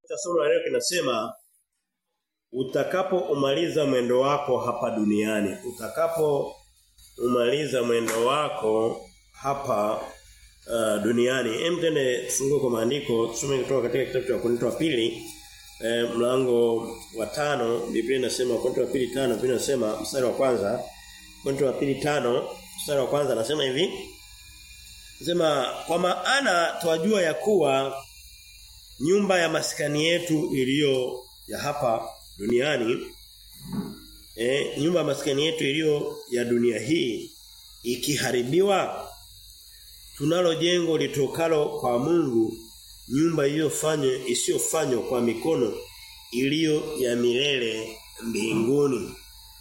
Somo la leo kinasema utakapo umaliza mwendo wako hapa duniani, utakapo umaliza mwendo wako hapa uh, duniani. Hem tende fungue kwa maandiko tusome kutoka katika kitabu cha Wakorintho wa pili eh, mlango wa tano Biblia inasema Wakorintho wa pili tano Biblia inasema mstari wa kwanza Wakorintho wa pili tano mstari wa kwanza anasema hivi Nasema kwa maana twajua ya kuwa nyumba ya maskani yetu iliyo ya hapa duniani eh nyumba ya maskani yetu iliyo ya dunia hii ikiharibiwa tunalo jengo litokalo kwa Mungu nyumba iliyofanywa isiyofanywa kwa mikono iliyo ya milele mbinguni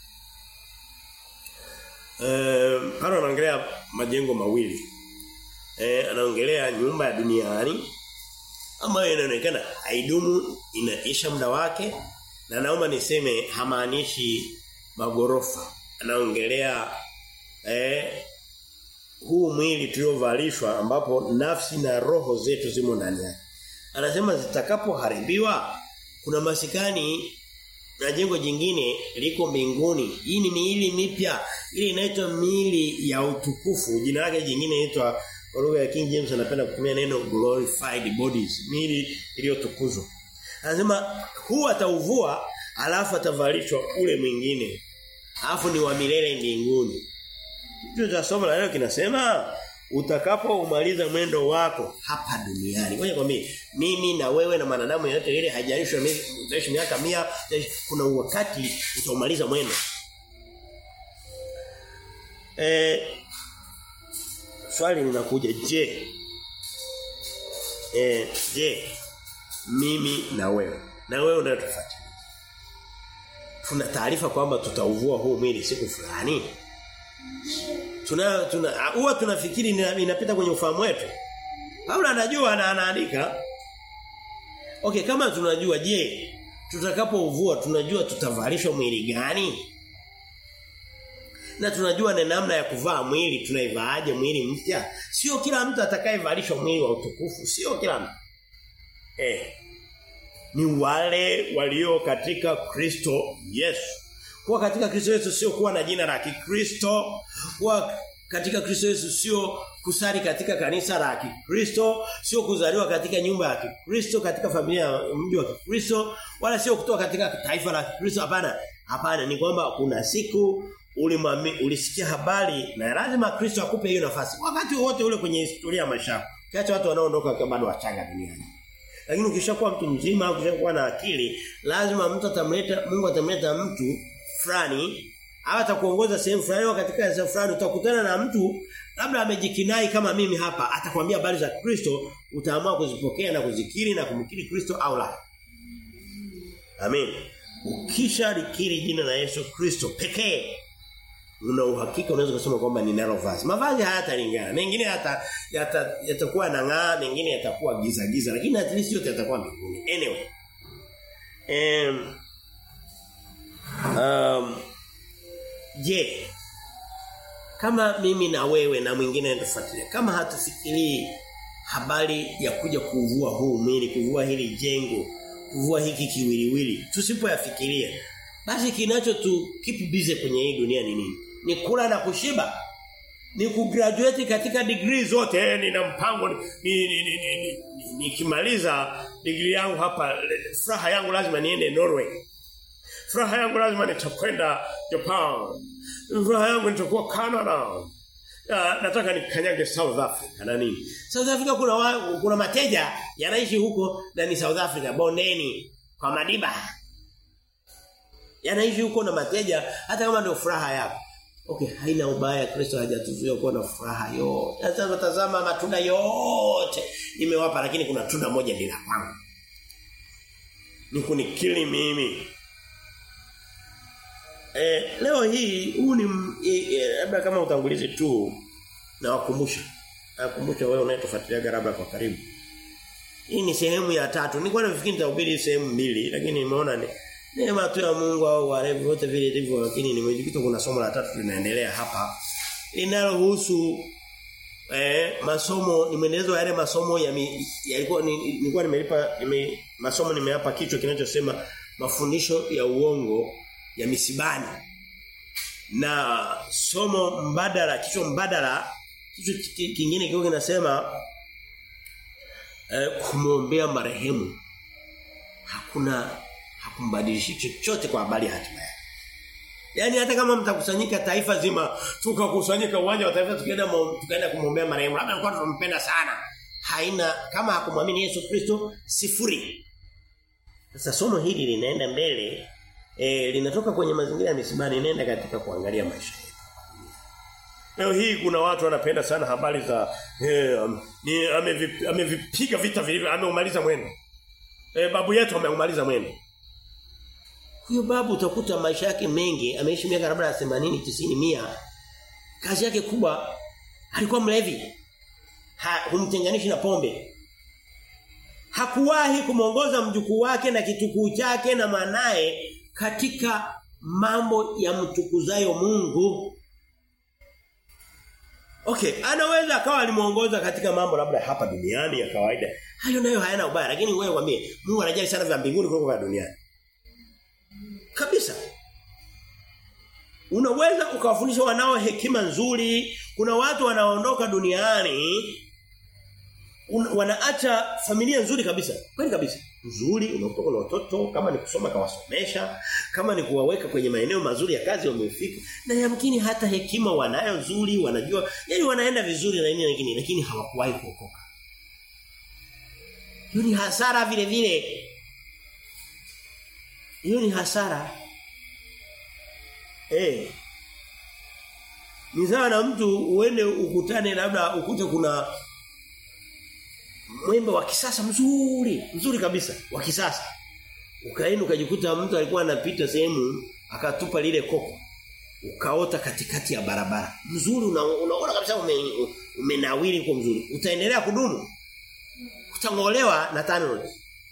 eh Paulo anaongelea majengo mawili eh anaongelea nyumba ya duniani ambayo inaonekana haidumu inaisha muda wake na naomba niseme hamaanishi magorofa anaongelea eh huu mwili tuliovalishwa ambapo nafsi na roho zetu zimo ndani yake anasema zitakapoharibiwa kuna masikani na jengo jingine liko mbinguni hii ni miili mipya ile inaitwa miili ya utukufu jina lake jingine inaitwa kwa lugha ya King James anapenda kutumia neno glorified bodies, miili iliyotukuzwa. Anasema huu atauvua alafu atavalishwa ule mwingine. Alafu ni wa milele mbinguni. Kitu cha somo la leo kinasema utakapo umaliza mwendo wako hapa duniani. Ngoja kwambie mimi na wewe na manadamu yote ile hajalishwa utaishi miaka 100 kuna wakati utaumaliza mwendo. Eh swali linakuja je eh je mimi na wewe na wewe unatufuata tuna taarifa kwamba tutauvua huu mwili siku fulani tuna tuna huwa tunafikiri inapita kwenye ufahamu wetu Paulo anajua na anaandika Okay kama tunajua je tutakapouvua tunajua tutavalishwa mwili gani na tunajua na namna ya kuvaa mwili tunaivaaje mwili mpya sio kila mtu atakayevalishwa mwili wa utukufu sio kila mtu eh ni wale walio katika Kristo Yesu kuwa katika Kristo Yesu sio kuwa na jina la Kikristo kuwa katika Kristo Yesu sio kusali katika kanisa la Kikristo sio kuzaliwa katika nyumba ya Kikristo katika familia ya mji wa Kikristo wala sio kutoka katika taifa la Kikristo hapana hapana ni kwamba kuna siku ulimwami ulisikia habari na lazima Kristo akupe hiyo nafasi wakati wote ule kwenye historia ya maisha yako kiacha watu wanaoondoka kama bado wachanga duniani lakini ukishakuwa mtu mzima ukishakuwa na akili lazima mtu atamleta Mungu atamleta mtu fulani au atakuongoza sehemu fulani katika sehemu fulani utakutana na mtu labda amejikinai kama mimi hapa atakwambia habari za Kristo utaamua kuzipokea na kuzikiri na kumkiri Kristo au la Amen ukisha likiri jina la Yesu Kristo pekee una uhakika unaweza kusema kwamba ninalo vazi. Mavazi hayatalingana. Mengine hata yatakuwa yata nang'aa, mengine yatakuwa giza giza, lakini at least yote yatakuwa mbinguni. Anyway. Um, um je, kama mimi na wewe na mwingine tufuatilia, kama hatufikirii habari ya kuja kuvua huu mwili, kuvua hili jengo, kuvua hiki kiwiliwili, tusipoyafikiria basi kinacho tu keep busy kwenye hii dunia ni nini? Ni kula na kushiba. Ni kugraduate katika degree zote. Eh, nina mpango ni nikimaliza ni, ni, ni, degree yangu hapa furaha yangu lazima niende Norway. Furaha yangu lazima nitakwenda Japan. Furaha yangu nitakuwa Canada. Ya, nataka nikanyage South Africa na nini? South Africa kuna wa, kuna mateja yanaishi huko na ni South Africa bondeni kwa Madiba yanaishi huko na mateja hata kama ndio furaha yako. Okay, haina ubaya Kristo hajatuzuia kuwa na furaha yote. Sasa tazama matunda yote nimewapa lakini kuna tunda moja bila kwangu. Ni kunikili mimi. Eh, leo hii huu ni labda e, e, kama utangulizi tu na wakumbusha. Nakumbusha wewe unayetufuatilia labda kwa karibu. Hii ni sehemu ya tatu. Nilikuwa nafikiri nitahubiri sehemu mbili lakini nimeona ni neema tu ya Mungu au wale wote vile ndivyo lakini nimejikuta kuna somo la tatu linaendelea hapa linalohusu eh masomo ni mwendelezo wa yale masomo ya yalikuwa nilikuwa nimelipa nime, masomo nimeapa kichwa kinachosema mafundisho ya uongo ya misibani na somo mbadala kichwa mbadala kichwa kingine kiko kinasema eh, kumwombea marehemu hakuna hakumbadilishi chochote kwa habari ya hatima yake Yaani hata kama mtakusanyika taifa zima tukakusanyika uwanja wa taifa tukaenda tukaenda kumwombea marehemu labda alikuwa tunampenda sana haina kama hakumwamini Yesu Kristo sifuri sasa somo hili linaenda mbele e, linatoka kwenye mazingira ya misibani linaenda katika kuangalia maisha yetu Leo hii kuna watu wanapenda sana habari za eh, ni amevipiga ame vita vilivyo ameumaliza mwendo. Eh, babu yetu ameumaliza mwendo. Huyo babu utakuta maisha yake mengi ameishi miaka labda 80 90 100. Kazi yake kubwa alikuwa mlevi. Ha, humtenganishi na pombe. Hakuwahi kumongoza mjukuu wake na kitukuu chake na mwanae katika mambo ya mtukuzayo Mungu. Okay, anaweza akawa alimuongoza katika mambo labda hapa duniani ya kawaida. Hayo nayo hayana ubaya, lakini wewe kwambie Mungu anajali sana vya mbinguni kuliko vya duniani. Kabisa. Unaweza ukawafundisha wanao hekima nzuri. Kuna watu wanaondoka duniani un, wanaacha familia nzuri kabisa. Kweli kabisa. Nzuri unakutoka na watoto kama ni kusoma kawasomesha, kama ni kuwaweka kwenye maeneo mazuri ya kazi wamefika. Na yamkini hata hekima wanayo nzuri, wanajua, yani wanaenda vizuri na nini lakini lakini hawakuwahi kuokoka. Hiyo ni hasara vile vile. Hiyo ni hasara. Eh. Ni sawa na mtu uende ukutane labda ukute kuna mwembe wa kisasa mzuri, mzuri kabisa, wa kisasa. Ukaenda ukajikuta mtu alikuwa anapita sehemu akatupa lile koko. Ukaota katikati ya barabara. Mzuri unaona una kabisa ume, umenawiri kwa mzuri. Utaendelea kudumu. Utangolewa na tano.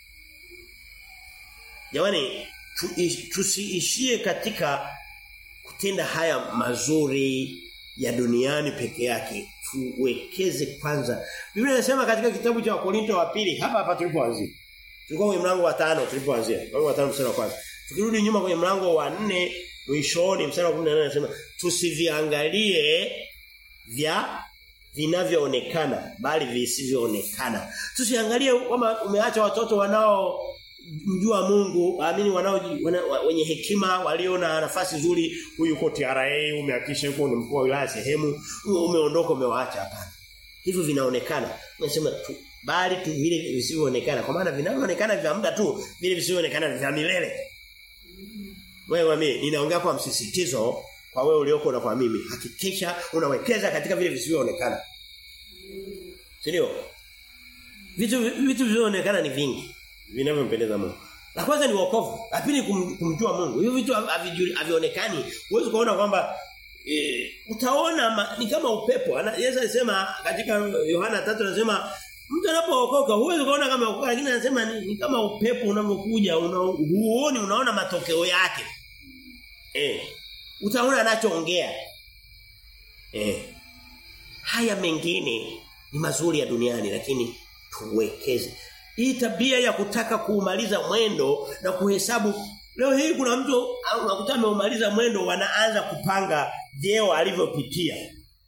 Jamani tusiishie katika kutenda haya mazuri ya duniani peke yake tuwekeze kwanza Biblia inasema katika kitabu cha Wakorinto wa pili hapa hapa tulipoanzia tulikuwa kwenye mlango wa tano tulipoanzia mlango wa tano mstari wa kwanza tukirudi nyuma kwenye mlango wa nne mwishoni mstari wa 18 anasema tusiviangalie vya vinavyoonekana bali visivyoonekana tusiangalie kama umeacha watoto wanao mjua Mungu amini wanao wana, wenye hekima walio na nafasi nzuri huyu yuko TRA umehakisha yuko ni mkuu wa wilaya sehemu umeondoka umewaacha hapana hivyo vinaonekana nasema tu bali tu vile visivyoonekana kwa maana vinavyoonekana vya muda tu vile visivyoonekana vya milele wewe mimi ninaongea kwa msisitizo kwa wewe ulioko na kwa mimi hakikisha unawekeza katika vile visivyoonekana Sio? Vitu vitu vinavyoonekana ni vingi vinavyompendeza Mungu. La kwanza ni wokovu, la pili kum, kumjua Mungu. Hiyo vitu havionekani. Huwezi kuona kwamba e, utaona ma, ni kama upepo. Ana, Yesu alisema katika Yohana 3 anasema mtu anapookoka huwezi kuona kama ukoka lakini anasema ni, ni kama upepo unavyokuja una, huoni unaona matokeo yake. Eh. Utaona anachoongea. Eh. Haya mengine ni mazuri ya duniani lakini tuwekeze. Hii tabia ya kutaka kuumaliza mwendo na kuhesabu leo hii kuna mtu unakuta ameumaliza mwendo wanaanza kupanga vyeo alivyopitia.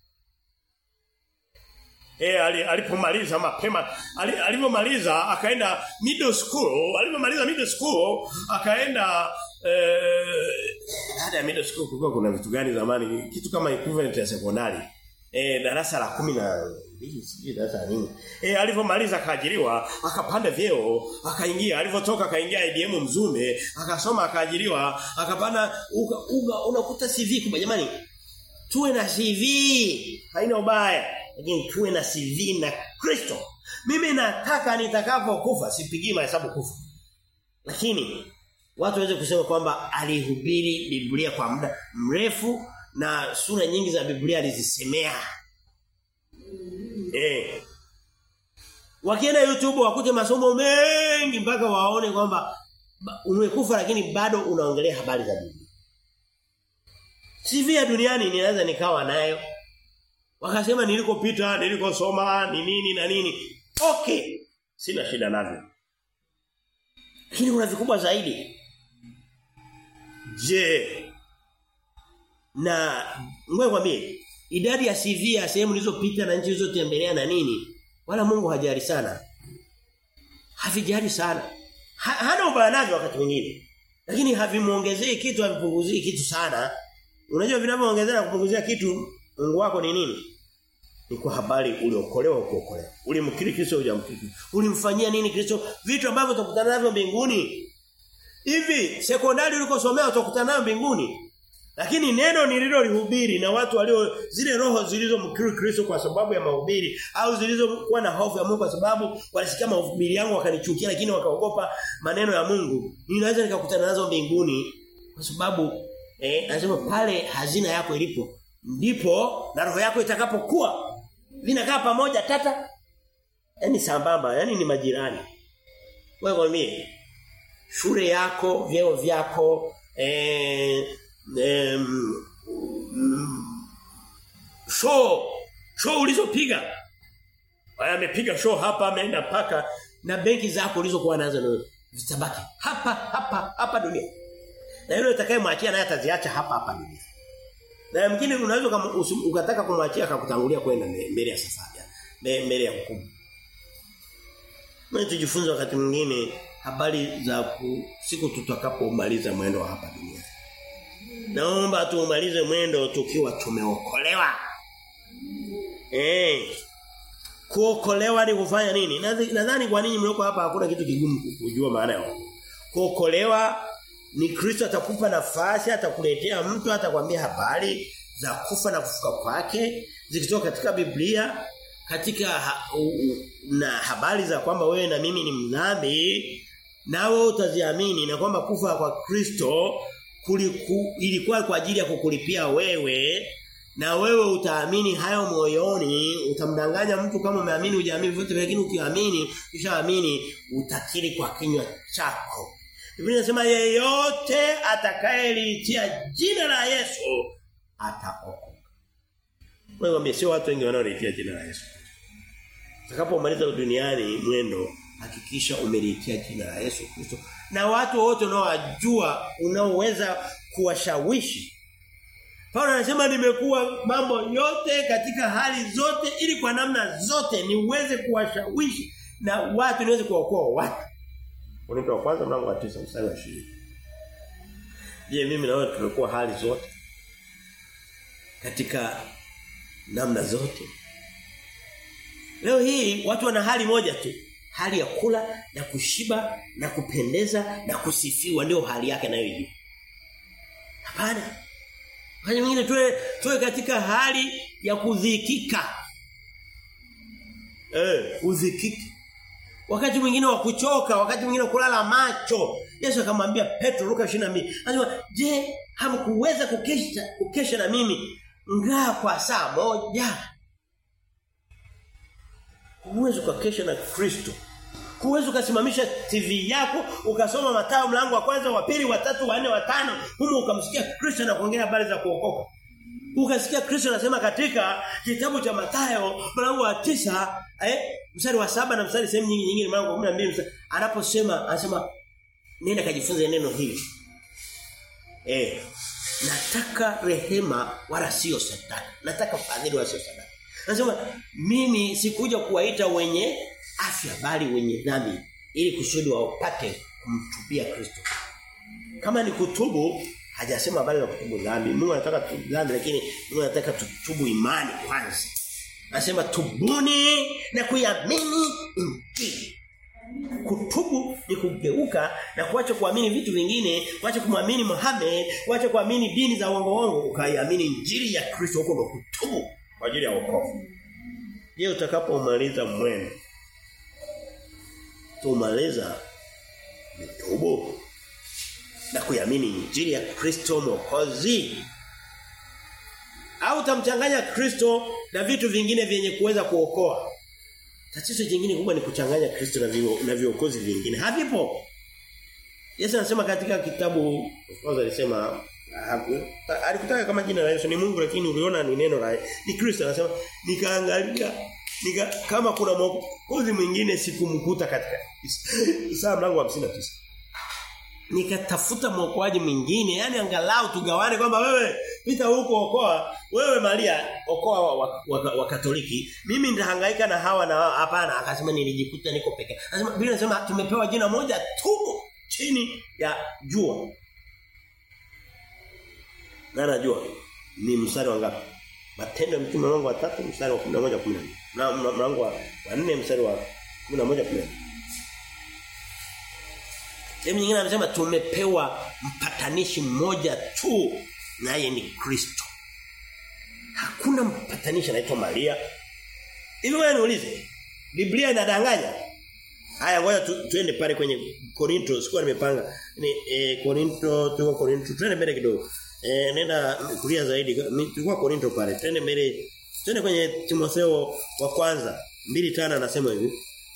Eh alipomaliza mapema alivyomaliza akaenda middle school alivyomaliza middle school akaenda eh hata middle school kulikuwa kuna vitu gani zamani kitu kama equivalent ya sekondari eh darasa la kumi na mbili sijui darasa nini eh alivyomaliza akaajiriwa akapanda vyeo akaingia alivyotoka akaingia IBM Mzume akasoma akaajiriwa akapanda uga, uga unakuta CV kubwa jamani tuwe na CV haina ubaya lakini tuwe na CV na Kristo mimi nataka nitakapokufa sipigii mahesabu kufa lakini watu waweze kusema kwamba alihubiri Biblia kwa muda mrefu na sura nyingi za Biblia alizisemea. Eh. Wakienda YouTube wakute masomo mengi mpaka waone kwamba umekufa lakini bado unaongelea habari za Biblia. CV ya duniani ninaweza nikawa nayo. Wakasema nilikopita, nilikosoma, ni nini na nini. Okay. Sina shida navyo. Lakini kuna vikubwa zaidi. Je, na ngoja kwambie idadi ya CV ya sehemu nilizopita na nchi nilizotembelea na nini wala Mungu hajali sana. Havijali sana. Ha, hana ubaya navyo wakati mwingine. Lakini havimuongezei kitu havipunguzii kitu sana. Unajua vinavyoongezea na kupunguzia kitu Mungu wako ni nini? Ni kwa habari uliokolewa kuokolewa. Ulimkiri Kristo hujamkiri. Ulimfanyia nini Kristo? Vitu ambavyo utakutana navyo mbinguni. Hivi sekondari ulikosomea utakutana navyo mbinguni. Lakini neno nililolihubiri na watu walio zile roho zilizomkiri Kristo kwa sababu ya mahubiri au zilizokuwa na hofu ya Mungu kwa sababu walisikia mahubiri yangu wakanichukia lakini wakaogopa maneno ya Mungu. Ninaweza nikakutana nazo mbinguni kwa sababu eh anasema pale hazina yako ilipo ndipo na roho yako itakapokuwa vinakaa pamoja tata yani sambamba yani ni majirani. Wewe mimi shule yako, vyeo vyako, eh em, show show ulizopiga Waya amepiga show hapa ameenda paka na benki zako ulizokuwa nazo na zitabaki hapa hapa hapa dunia. Na yule utakayemwachia naye ataziacha hapa hapa dunia. Na mwingine unaweza ukataka kumwachia akakutangulia kwenda mbele ya safari. Mbele ya hukumu. Mimi tujifunze wakati mwingine habari za ku, siku tutakapomaliza mwendo wa hapa duniani. Naomba tuumalize mwendo tukiwa tumeokolewa. Eh. Kuokolewa ni kufanya nini? Nadhani kwa nini mlioko hapa hakuna kitu kigumu kujua maana ya kuokolewa ni Kristo atakupa nafasi atakuletea mtu atakwambia habari za kufa na kufuka kwake zikitoka katika Biblia katika ha, u, u, na habari za kwamba wewe na mimi ni mdhambi nawe utaziamini na kwamba kufa kwa Kristo kuliku, ilikuwa kwa ajili ya kukulipia wewe na wewe utaamini hayo moyoni utamdanganya mtu kama umeamini hujaamini vyote lakini ukiamini ukishaamini utakiri kwa kinywa chako Biblia inasema yeyote atakayeliitia jina la Yesu ataokoka wewe sio watu wengi wanaoliitia jina la Yesu utakapomaliza duniani mwendo hakikisha umeliitia jina la Yesu Kristo na watu wote unaowajua unaoweza kuwashawishi Paulo anasema nimekuwa mambo yote katika hali zote ili kwa namna zote niweze kuwashawishi na watu niweze kuwaokoa watu. Unaitwa wa kwanza mlango wa 9 mstari wa 20. Je, mimi na wewe tumekuwa hali zote katika namna zote? Leo hii watu wana hali moja tu. Hali ya kula na kushiba na kupendeza na kusifiwa ndio hali yake nayo hiyo. Hapana. Wakati mwingine tuwe tuwe katika hali ya kudhikika. Eh, kudhikika. Wakati mwingine wa kuchoka, wakati mwingine kulala macho. Yesu akamwambia Petro Luka 22, anasema, "Je, hamkuweza kukesha kukesha na mimi ngaa kwa saa moja?" Huwezi kukesha na Kristo. Huwezi ukasimamisha TV yako ukasoma Mathayo mlango wa kwanza, wa pili, wa tatu, wa nne, wa tano, humo ukamsikia Kristo na kuongea habari za kuokoka. Ukasikia Kristo anasema katika kitabu cha Mathayo mlango wa tisa eh mstari wa saba na mstari sehemu nyingi nyingine mlango wa 12 mstari anaposema anasema nenda kajifunze neno hili. Eh nataka rehema wala sio sadaka. Nataka fadhili wala sio sadaka. Anasema mimi sikuja kuwaita wenye afya bali wenye dhambi ili kusudi wapate kumtubia Kristo. Kama ni kutubu hajasema habari za kutubu dhambi. Mungu anataka tutubu dhambi lakini Mungu anataka tutubu imani kwanza. Anasema tubuni na kuiamini injili. Kutubu ni kugeuka na kuacha kuamini vitu vingine, kuacha kumwamini Muhammad, kuacha kuamini dini za uongo uongo, ukaiamini injili ya Kristo huko ndo kutubu kwa ajili ya wokovu. Je, utakapomaliza mwendo tumaliza mitubu na kuiamini injili ya Kristo Mwokozi au tamchanganya Kristo na vitu vingine vyenye kuweza kuokoa tatizo jingine kubwa ni kuchanganya Kristo na vio, na viokozi vingine havipo Yesu anasema katika kitabu kwanza alisema alikutaka kama jina la Yesu ni Mungu lakini uliona ni neno la ni Kristo anasema nikaangalia nika kama kuna mwokozi mwingine sikumkuta katika Isaya mlango wa 59 nikatafuta mwokoaji mwingine yani angalau tugawane kwamba wewe pita huko okoa wewe Maria okoa wa, wa, wa, wa Katoliki mimi nitahangaika na hawa na hapana akasema nilijikuta niko peke anasema Biblia inasema tumepewa jina moja tu chini ya jua na najua ni mstari wa ngapi matendo ya mtume mlango wa 3 mstari wa 11 14 na mlango wa 4 mstari wa 11 14 Sehemu nyingine anasema tumepewa mpatanishi mmoja tu naye ni Kristo. Hakuna mpatanishi anaitwa Maria. Hivi wewe niulize. Biblia inadanganya? Haya ngoja tu, tuende pale kwenye Korinto, sikuwa nimepanga. Ni eh, Korinto, tuko Korinto, twende mbele kidogo. Eh nenda kulia zaidi. Tulikuwa Korinto pale. Twende mbele. Twende kwenye Timotheo wa kwanza 2:5 anasema hivi.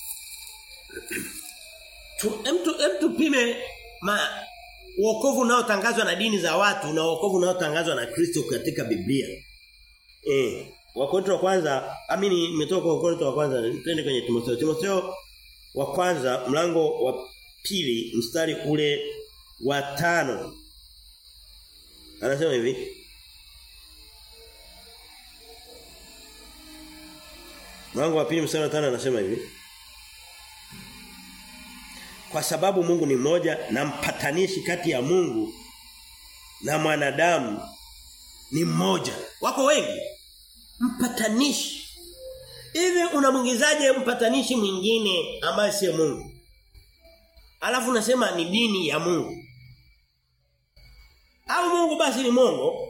tu, emtu, emtu pime ma wokovu unaotangazwa na dini za watu na wokovu unaotangazwa na Kristo katika Biblia. Eh, Wakorintho wa kwanza, amini nimetoka kwa Wakorintho wa kwanza, twende kwenye Timotheo. Timotheo wa kwanza mlango wa pili mstari ule wa tano Anasema hivi. Mlango wa pili mstari wa tano anasema hivi. Kwa sababu Mungu ni mmoja na mpatanishi kati ya Mungu na mwanadamu ni mmoja. Wako wengi. Mpatanishi. Hivi unamwingizaje mpatanishi mwingine ambaye sio Mungu? Alafu unasema ni dini ya Mungu. Au Mungu basi ni mongo?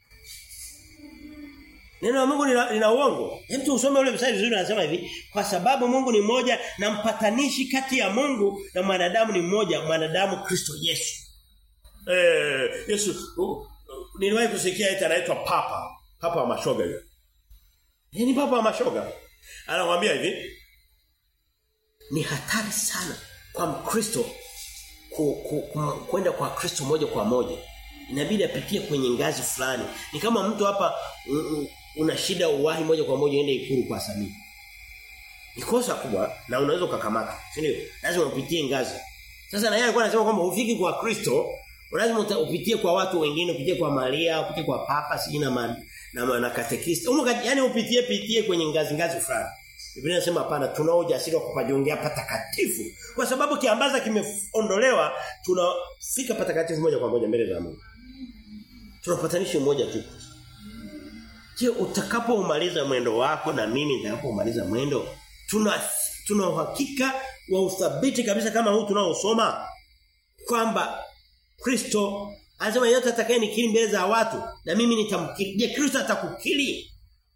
Neno la Mungu lina, lina uongo. Hebu usome ule mstari vizuri anasema hivi, kwa sababu Mungu ni mmoja na mpatanishi kati ya Mungu na mwanadamu ni mmoja, mwanadamu Kristo Yesu. Eh, Yesu uh, niliwahi kusikia eti anaitwa papa, papa wa mashoga yule. Yeye ni papa wa mashoga. Anakuambia hivi, ni hatari sana kwa Mkristo ku, ku, ku, kwenda kwa Kristo moja kwa moja. Inabidi apitie kwenye ngazi fulani. Ni kama mtu hapa uh, una shida uwahi moja kwa moja ende ikuru kwa Samia. Ni kosa kubwa na unaweza ukakamata. Si ndio? Lazima upitie ngazi. Sasa na yeye alikuwa anasema kwamba ufiki kwa Kristo, lazima upitie kwa watu wengine, upitie kwa Maria, upitie kwa Papa, si na man, na na katekista. Umo yani upitie pitie kwenye ngazi ngazi fulani. Biblia inasema hapana tunao ujasiri wa kupajongea patakatifu. Kwa sababu kiambaza kimeondolewa, tunafika patakatifu moja kwa moja mbele za Mungu. Tunapatanisha mmoja tu. Je, utakapomaliza mwendo wako na mimi nitakapomaliza mwendo, tuna tuna uhakika wa uthabiti kabisa kama huu tunaosoma kwamba Kristo anasema yote atakaye nikiri mbele za watu na mimi nitamkiri. Je, Kristo atakukiri?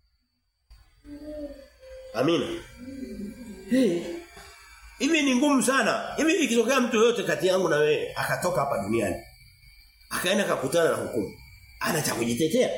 Amina. Hey. Hivi ni ngumu sana. Hivi ikitokea mtu yote kati yangu na wewe akatoka hapa duniani. Akaenda akakutana na hukumu. Ana cha kujitetea.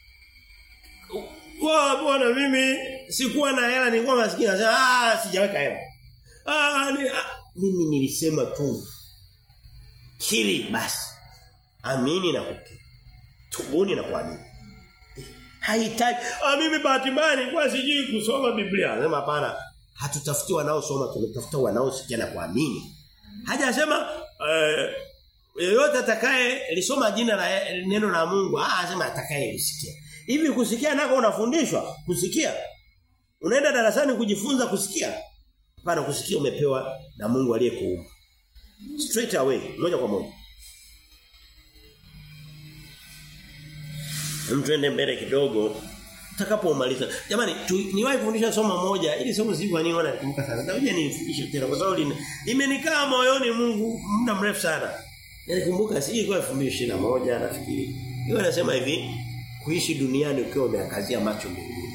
Wa bwana mimi sikuwa na hela nilikuwa maskini nasema ah sijaweka hela. Ah, ni, ah mimi nilisema tu kiri basi. Amini na kukiri. Tubuni na kuamini. Haitaji ah mimi bahati mbaya nilikuwa sijui kusoma Biblia. Sema hapana. Hatutafuti wanaosoma tunatafuta wanaosikia na kuamini. Hajasema eh yeyote atakaye lisoma jina la neno la Mungu, ah anasema atakaye lisikia. Hivi kusikia nako unafundishwa kusikia? Unaenda darasani kujifunza kusikia? Hapana kusikia umepewa na Mungu aliyekuumba. Straight away, moja kwa moja. Mtuende mbele kidogo utakapomaliza. Jamani, niwahi kufundisha somo moja ili somo sivyo kwa nini wana kumbuka sana. Takuja nilifundishe tena kwa sababu limenikaa moyoni Mungu muda mrefu sana. Nilikumbuka si ilikuwa 2021 nafikiri. Hiyo anasema hivi, kuishi duniani ukiwa umeangazia macho mbinguni.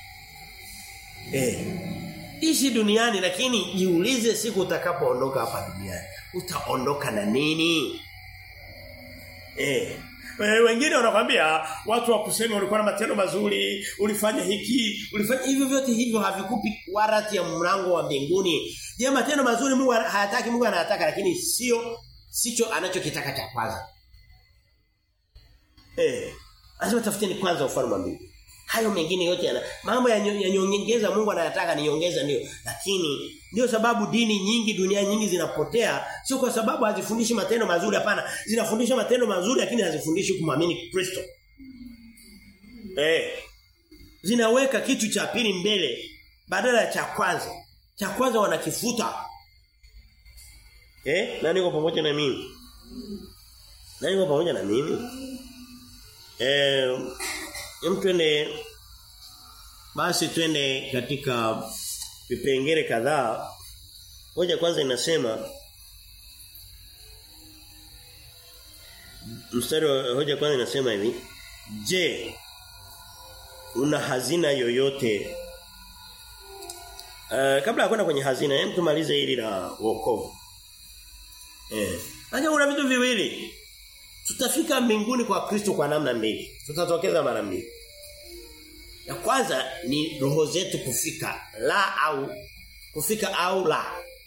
Eh. Ishi duniani lakini jiulize siku utakapoondoka hapa duniani. Utaondoka na nini? Eh. Wengine wanakwambia watu wa kusema ulikuwa na matendo mazuri, ulifanya hiki, ulifanya hivyo vyote hivyo havikupi warati ya mlango wa mbinguni. Je, matendo mazuri Mungu hayataki Mungu anayataka lakini sio sicho anachokitaka cha kwanza. Eh. Anasema tafuteni kwanza ufalme wa mbinguni. Hayo mengine yote yana mambo ya nyongeza Mungu anayataka ni nyongeza ndio. Lakini ndio sababu dini nyingi dunia nyingi zinapotea sio kwa sababu hazifundishi matendo mazuri hapana. Zinafundisha matendo mazuri lakini hazifundishi kumwamini Kristo. Eh. Zinaweka kitu cha pili mbele badala ya cha kwanza. Cha kwanza wanakifuta. Eh? Nani yuko pamoja na mimi? Nani yuko pamoja na mimi? Eh, hem twende basi twende katika vipengele kadhaa. Hoja kwanza inasema mstari wa hoja kwanza inasema hivi. Je, una hazina yoyote Uh, kabla ya kwenda kwenye hazina, hem tumalize hili la wokovu. Eh. Acha kuna vitu viwili. Tutafika mbinguni kwa Kristo kwa namna mbili. Tutatokeza mara mbili. Ya kwanza ni roho zetu kufika la au kufika au la.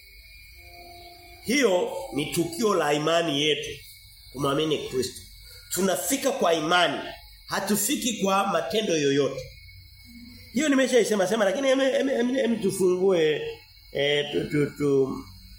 Hiyo ni tukio la imani yetu kumwamini Kristo. Tunafika kwa imani, hatufiki kwa matendo yoyote. Hiyo nimeshaisema sema lakini hem tufungue eh tu, tu, tu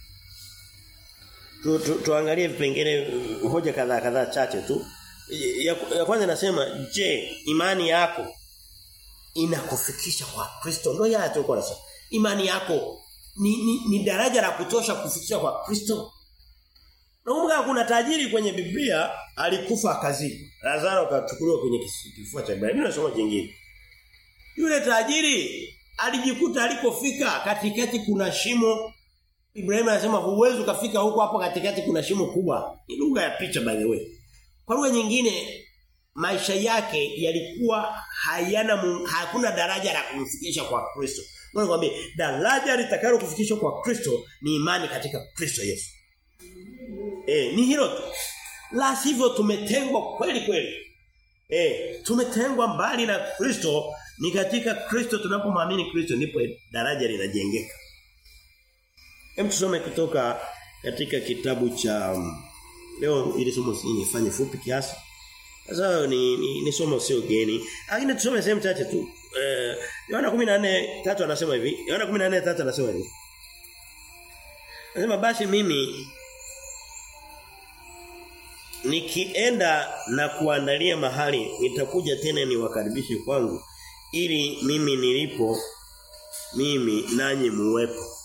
tu, tu, tuangalie vipengele hoja kadhaa kadhaa chache tu. Ya, ya kwanza nasema je, imani yako inakufikisha kwa Kristo? Ndio ya tulikuwa nasema. Imani yako ni, ni, ni daraja la kutosha kufikisha kwa Kristo? Nakumbuka kuna tajiri kwenye Biblia alikufa akazikwa. Lazaro akachukuliwa kwenye kifua cha Ibrahimu. Mimi nasoma jingine. Yule tajiri alijikuta alipofika katikati kuna shimo Ibrahim anasema huwezi ukafika huko hapo katikati kuna shimo kubwa. Ni lugha ya picha by the way. Kwa lugha nyingine maisha yake yalikuwa hayana hakuna daraja la kumfikisha kwa Kristo. Ngoja nikwambie daraja litakalo kufikisha kwa Kristo ni imani katika Kristo Yesu. Eh, ni hilo tu. La sivyo tumetengwa kweli kweli. Eh, tumetengwa mbali na Kristo ni katika Kristo tunapomwamini Kristo ndipo daraja linajengeka. Hem tusome kutoka katika kitabu cha um, leo ili somo nifanye fupi kiasi. Sasa ni, ni, ni somo sio geni. Lakini tusome sehemu chache tu. Eh Yohana 14:3 anasema hivi. Yohana 14:3 anasema hivi. Anasema basi mimi nikienda na kuandalia mahali nitakuja tena niwakaribishe kwangu ili mimi nilipo mimi nanyi muwepo.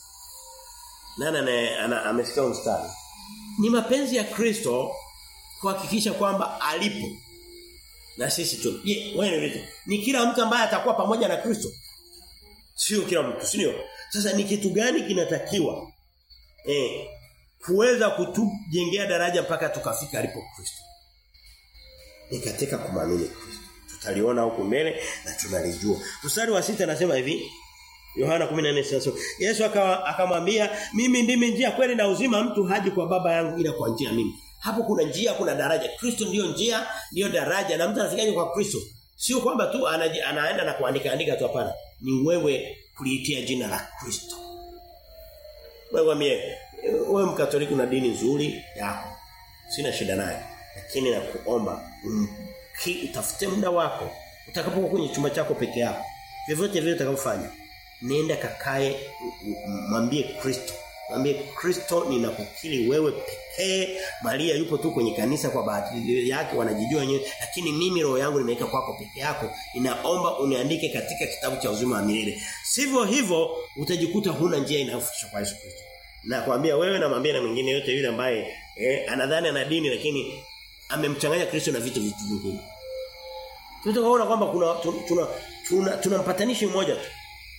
Nana amesikia mstari. Ni mapenzi ya Kristo kuhakikisha kwamba alipo na sisi tu. Je, wewe vipi? Ni kila mtu ambaye atakuwa pamoja na Kristo? Sio kila mtu, sio? Sasa ni kitu gani kinatakiwa? Eh, kuweza kutujengea daraja mpaka tukafika alipo Kristo. Ni katika kumwamini Kristo. Tutaliona huko mbele na tunalijua. Mstari wa sita anasema hivi, Yohana 14 sasa. Yesu akamwambia, "Mimi ndimi njia kweli na uzima mtu haji kwa baba yangu ila kwa njia mimi." Hapo kuna njia, kuna daraja. Kristo ndiyo njia, ndiyo daraja na mtu anafikaje kwa Kristo? Sio kwamba tu anaji, anaenda na kuandika andika tu hapana. Ni wewe kuliitia jina la Kristo. Wewe mie, wewe mkatoliki na dini nzuri yako. Sina shida nayo. Lakini nakuomba utafute muda wako utakapokuwa kwenye chumba chako peke yako. Vyovyote vile utakavyofanya nenda kakae mwambie Kristo mwambie Kristo ninakukiri wewe pekee Maria yupo tu kwenye kanisa kwa bahati yake wanajijua wenyewe lakini mimi roho yangu nimeweka kwako peke yako ninaomba uniandike katika kitabu cha uzima wa milele sivyo hivyo utajikuta huna njia inayofikisha kwa Yesu Kristo na kuambia wewe na mwambie na mwingine yote yule ambaye eh, anadhani ana dini lakini amemchanganya Kristo na vitu vitu vingine tunataka kwamba kuna tuna tuna, tuna, tuna mpatanishi mmoja tu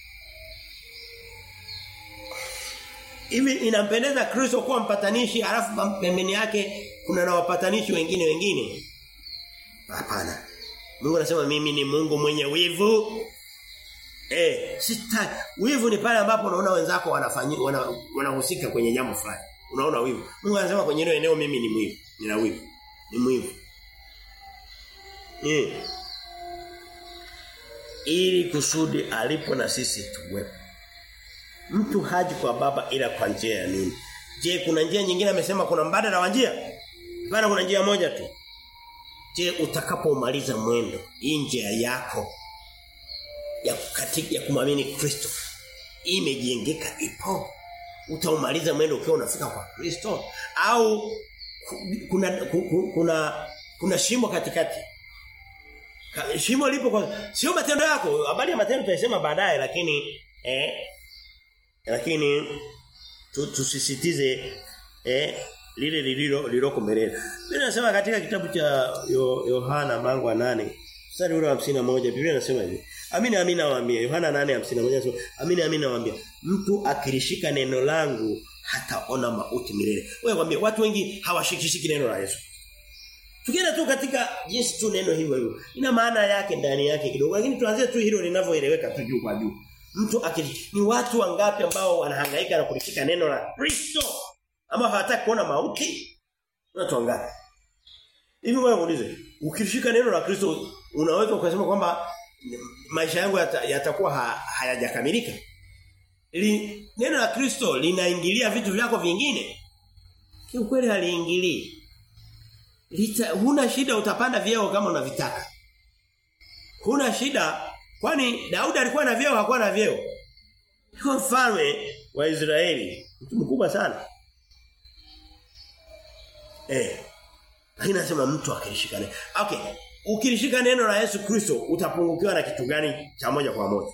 Hivi inampendeza Kristo kuwa mpatanishi alafu pembeni yake kuna na wapatanishi wengine wengine? Hapana. Mungu anasema mimi ni Mungu mwenye wivu. Eh, sita wivu ni pale ambapo unaona wenzako wanafanyia wanahusika wana kwenye jambo fulani. Unaona wivu. Mungu anasema kwenye hilo eneo mimi ni mwivu. Nina wivu. Ni mwivu. Eh. Ili kusudi alipo na sisi tuwepo. Mtu haji kwa baba ila kwa njia ya nini? Je, kuna njia nyingine amesema kuna mbadala wa njia? Bana kuna njia moja tu. Je, utakapomaliza mwendo hii njia yako ya katika ya kumwamini Kristo imejengeka ipo? Utaumaliza mwendo ukiwa unafika kwa Kristo au kuna kuna kuna shimo katikati? Shimo lipo kwa sio matendo yako, habari ya matendo tutasema baadaye lakini eh lakini tusisitize eh lile lililo liloko mbele. Biblia inasema katika kitabu cha Yohana mlango wa 8 mstari ule wa 51 Biblia inasema hivi. Amini amini nawaambia Yohana 8:51 inasema amini amini nawaambia mtu akilishika neno langu hataona mauti milele. Wewe kwambie watu wengi hawashikishiki neno la Yesu. Tukienda tu katika jinsi tu neno hivyo hivyo. Ina maana yake ndani yake kidogo lakini tuanzie tu hilo linavyoeleweka tu juu kwa juu. Mtu akili ni watu wangapi ambao wanahangaika na kulishika neno la Kristo ama hawataka kuona mauti? Watu wangapi? Hivi wewe muulize, ukilishika neno la Kristo unaweza ukasema kwamba maisha yangu yatakuwa yata ha, hayajakamilika? Li, neno la Kristo linaingilia vitu vyako vingine? Kiukweli haliingilii. Lita, huna shida utapanda vyeo kama unavitaka. Huna shida kwani Daudi alikuwa na vyeo hakuwa na vyeo. Alikuwa mfalme wa Israeli, mtu mkubwa sana. Eh. Lakini nasema mtu akilishika neno. Okay. Ukilishika neno la Yesu Kristo utapungukiwa na kitu gani cha moja kwa moja?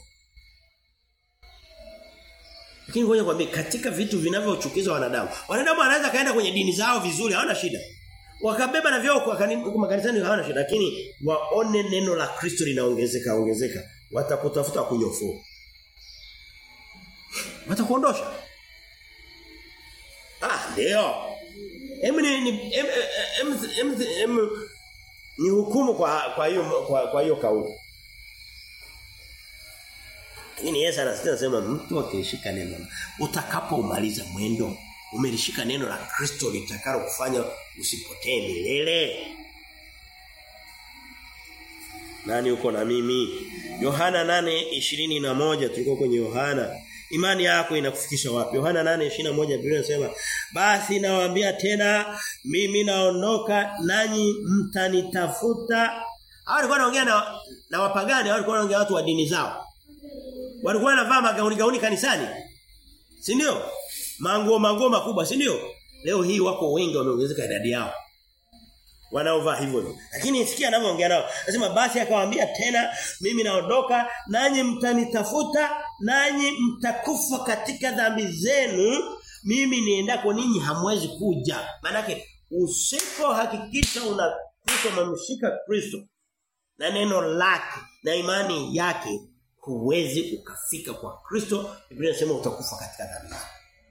Lakini ngoja kwambie katika vitu vinavyochukiza wanadamu. Wanadamu wanaweza kaenda kwenye dini zao vizuri, hawana shida. Wakabeba na vyao kwa makanisani hawana shida, lakini waone neno la Kristo linaongezeka ongezeka, watakutafuta kunyofua. Watakuondosha. Ah, ndio. Emu ni ni em, em, em, em, ni hukumu kwa kwa hiyo kwa, kwa hiyo kauli. Lakini Yesu anasema mtu akishika neno utakapomaliza mwendo umelishika neno la Kristo litakalo kufanya usipotee milele. Nani uko na mimi? Yohana 8:21 tulikuwa kwenye Yohana. Imani yako inakufikisha wapi? Yohana 8:21 Biblia inasema, "Basi nawaambia tena, mimi naondoka nanyi mtanitafuta." Hao walikuwa wanaongea na na wapagani, walikuwa wanaongea watu wa dini zao. Walikuwa wanavaa magauni gauni kanisani. Si ndio? Manguo manguo makubwa, si ndio? Leo hii wako wengi wameongezeka idadi yao. Wanaovaa hivyo hivyo. Lakini sikia anavyoongea nao. Anasema basi akawaambia tena mimi naondoka nanyi mtanitafuta nanyi mtakufa katika dhambi zenu mimi niendako ninyi hamwezi kuja. Manake usipohakikisha una Kristo umemshika Kristo na neno lake na imani yake huwezi ukafika kwa Kristo. Biblia inasema utakufa katika dhambi zako.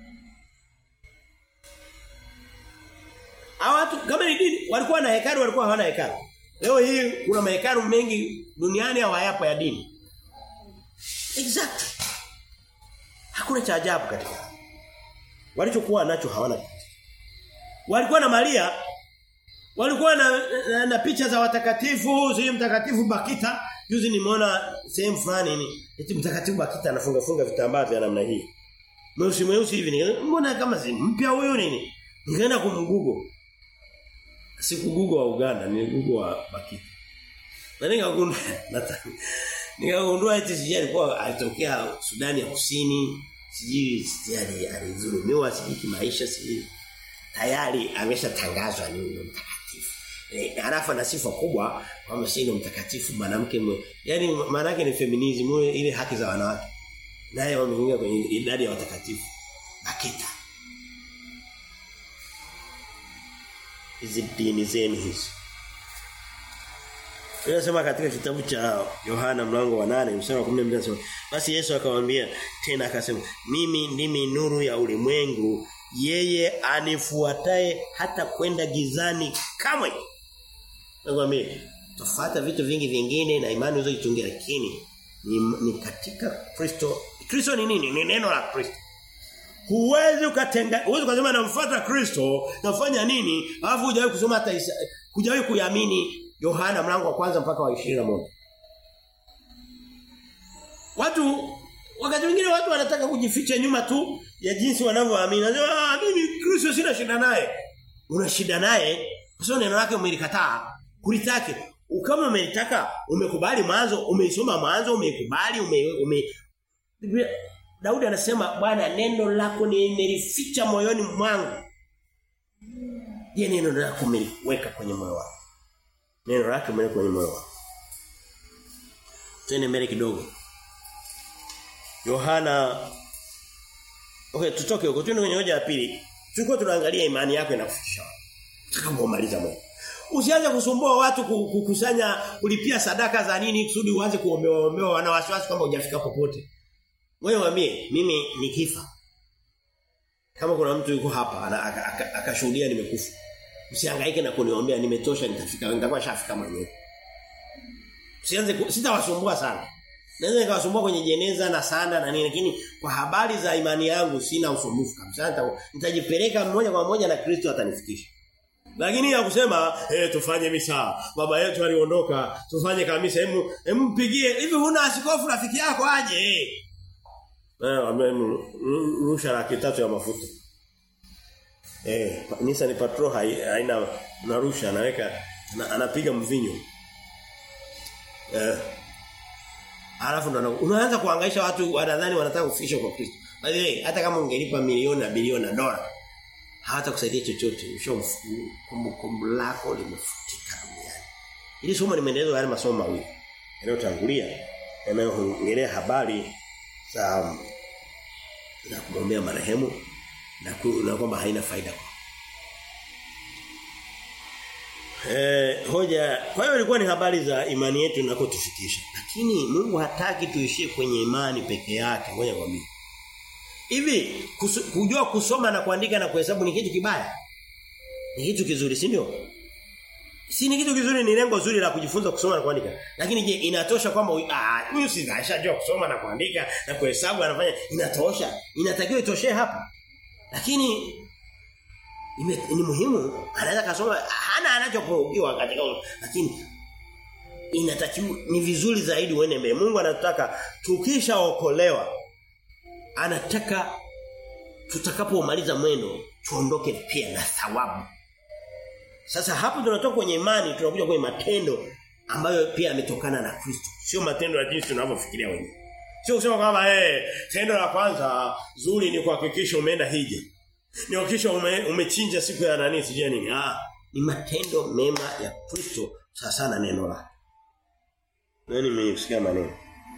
Hawa watu kama ni dini walikuwa na hekalu walikuwa hawana hekalu. Leo hii kuna mahekalu mengi duniani hawayapo ya dini. Exactly. Hakuna cha ajabu katika. Walichokuwa nacho hawana. Walikuwa na Maria walikuwa na, na, na picha za watakatifu, zi mtakatifu Bakita. Juzi nimeona sehemu fulani ni eti mtakatifu Bakita anafunga funga vitambaa vya namna hii. Mweusi mweusi hivi. Mbona kama si mpya huyo nini? Nikaenda kumgugo. Siku Google wa Uganda, ni Google wa Bakita. Na nikagundua nikagundua eti sijui alikuwa alitokea Sudani ya Kusini, sijui sijui alizulumiwa sijui kimaisha sijui tayari ameshatangazwa ni mtakatifu. E, alafu ana sifa kubwa kwamba si mtakatifu mwanamke mwe. Yaani maana yake ni feminism ile haki za wanawake. Naye wameingia kwenye idadi ya watakatifu. Bakita. hizi dini zenu hizi. Inasema katika kitabu cha Yohana mlango wa 8 mstari wa 12 anasema basi Yesu akamwambia tena akasema mimi ndimi nuru ya ulimwengu yeye anifuataye hata kwenda gizani kamwe. Nakwambia tofauta vitu vingi vingine na imani unazoitungia lakini ni, ni katika Kristo. Kristo ni nini? Ni neno la Kristo. Huwezi ukatenga huwezi kusema namfuata Kristo, nafanya nini? Alafu hujawahi kusoma hata hujawahi kuamini Yohana mlango wa kwanza mpaka wa 21. Watu wakati mwingine watu wanataka kujificha nyuma tu ya jinsi wanavyoamini. Wanasema ah mimi Kristo sina shida naye. Una shida naye? Kwa sababu neno lake umelikataa. Kulitake. Kama umelitaka, umekubali mwanzo, umeisoma mwanzo, umeikubali, ume, ume Biblia Daudi anasema Bwana neno lako nimelificha moyoni mwangu. Je, neno lako umeliweka kwenye moyo wako? Neno lako umeliweka kwenye moyo wako. Twende mbele kidogo. Yohana Okay, tutoke huko. Twende kwenye hoja ya pili. Tulikuwa tunaangalia imani yako inakufikisha wapi. Tutakapomaliza moja. Usianze kusumbua watu kukusanya kulipia sadaka za nini kusudi uanze kuombewa ombewa wana wasiwasi kwamba hujafika popote. Wewe waambie mimi nikifa. Kama kuna mtu yuko hapa akashuhudia nimekufa. Usihangaike na kuniombea nimetosha nitafika nitakuwa shafika mwenyewe. Usianze sitawasumbua sana. Naweza nikawasumbua kwenye jeneza na sanda na nini lakini kwa habari za imani yangu sina usumbufu kabisa. Nitajipeleka mmoja kwa moja na Kristo atanifikisha. Lakini ya kusema eh tufanye misa. Baba yetu aliondoka, tufanye kamisa. Hemu hempigie. Hivi huna askofu rafiki yako aje? Eh amen. Rusha laki tatu ya mafuta. Eh Nisa ni patro haina narusha anaweka anapiga mvinyo. Eh Alafu ndo unaanza kuhangaisha watu wanadhani wanataka kufikisha kwa Kristo. Bali hata kama ungelipa milioni na bilioni na dola hata kusaidia chochote. Kumbukumbu lako limefutika duniani. Ili somo limeelezwa yale masomo mawili. Yanayotangulia yanayoongelea habari za za kumwombea marehemu na, ku, na kwamba haina faida kwa. Eh, hoja kwa hiyo ilikuwa ni habari za imani yetu inakotufikisha. Lakini Mungu hataki tuishie kwenye imani peke yake. Ngoja nikwambie. Hivi kusu, kujua kusoma na kuandika na kuhesabu ni kitu kibaya? Ni kitu kizuri, si ndio? Si ni kitu kizuri ni lengo zuri la kujifunza kusoma na kuandika. Lakini je, inatosha kwamba ah huyu si ashajua kusoma na kuandika na kuhesabu anafanya inatosha? Inatakiwa itoshe hapa. Lakini ime, ni muhimu anaweza kasoma hana anachopogiwa katika lakini inatakiwa ni vizuri zaidi uende mbele. Mungu anataka tukishaokolewa anataka tutakapomaliza mwendo tuondoke pia na thawabu. Sasa hapo tunatoka kwenye imani tunakuja kwenye matendo ambayo pia yametokana na Kristo. Sio matendo ya jinsi tunavyofikiria wenyewe. Sio kusema kwamba eh hey, tendo la kwanza zuri ni kuhakikisha umeenda hija. Ni kuhakikisha ume, umechinja siku ya nani sijui nini. Ah, ni matendo mema ya Kristo sasa na neno lake. Nani mmesikia maneno?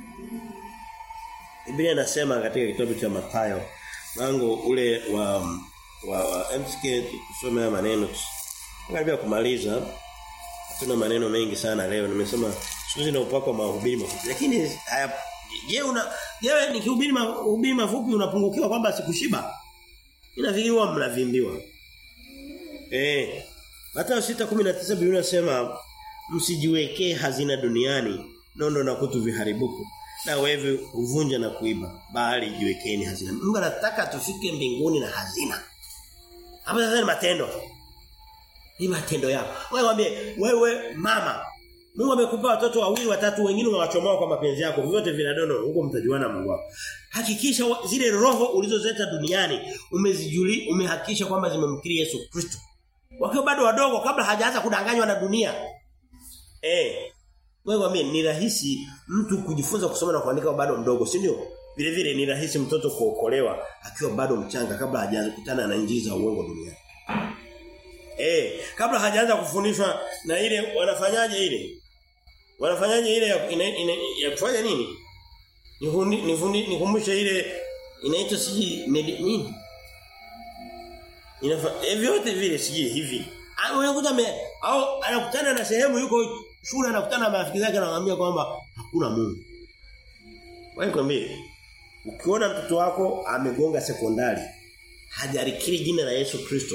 Biblia inasema katika kitabu cha Mathayo mlango ule wa wa, wa MSK tusome maneno karibia kumaliza tuna maneno mengi sana leo nimesema siku na upako mahubiri mafupi lakini haya je una je nikihubiri mahubiri mafupi unapungukiwa kwamba sikushiba inafikiri huwa mnavimbiwa eh Mathayo 6:19 Biblia inasema msijiwekee hazina duniani nondo na kutu viharibuku na wewe uvunja na kuiba bali jiwekeni hazina. Mungu anataka tufike mbinguni na hazina. Hapo sasa ni matendo. Ni matendo yako. Wewe mwambie wewe mama Mungu amekupa watoto wawili watatu wengine unawachomoa kwa mapenzi yako vyote vinadono huko mtajuana Mungu wako. Hakikisha zile roho ulizozeta duniani umezijuli umehakikisha kwamba zimemkiri Yesu Kristo. Wakiwa bado wadogo kabla hajaanza kudanganywa na dunia. Eh wewe mwambie ni rahisi mtu kujifunza kusoma na kuandika bado mdogo, si ndio? Vile vile ni rahisi mtoto kuokolewa akiwa bado mchanga kabla hajaanza kukutana na injili za uongo duniani. Eh, kabla hajaanza kufundishwa na ile wanafanyaje ile? Wanafanyaje ile ya, ina, ina, ya kufanya nini? Nifundi nifundi nikumbushe ile inaitwa siji nini? Inafa eh, vyote vile siji hivi. Unakuta au anakutana na sehemu yuko shule anakutana na marafiki zake anamwambia kwamba hakuna Mungu. Wewe kwambie ukiona mtoto wako amegonga sekondari hajarikiri jina la Yesu Kristo.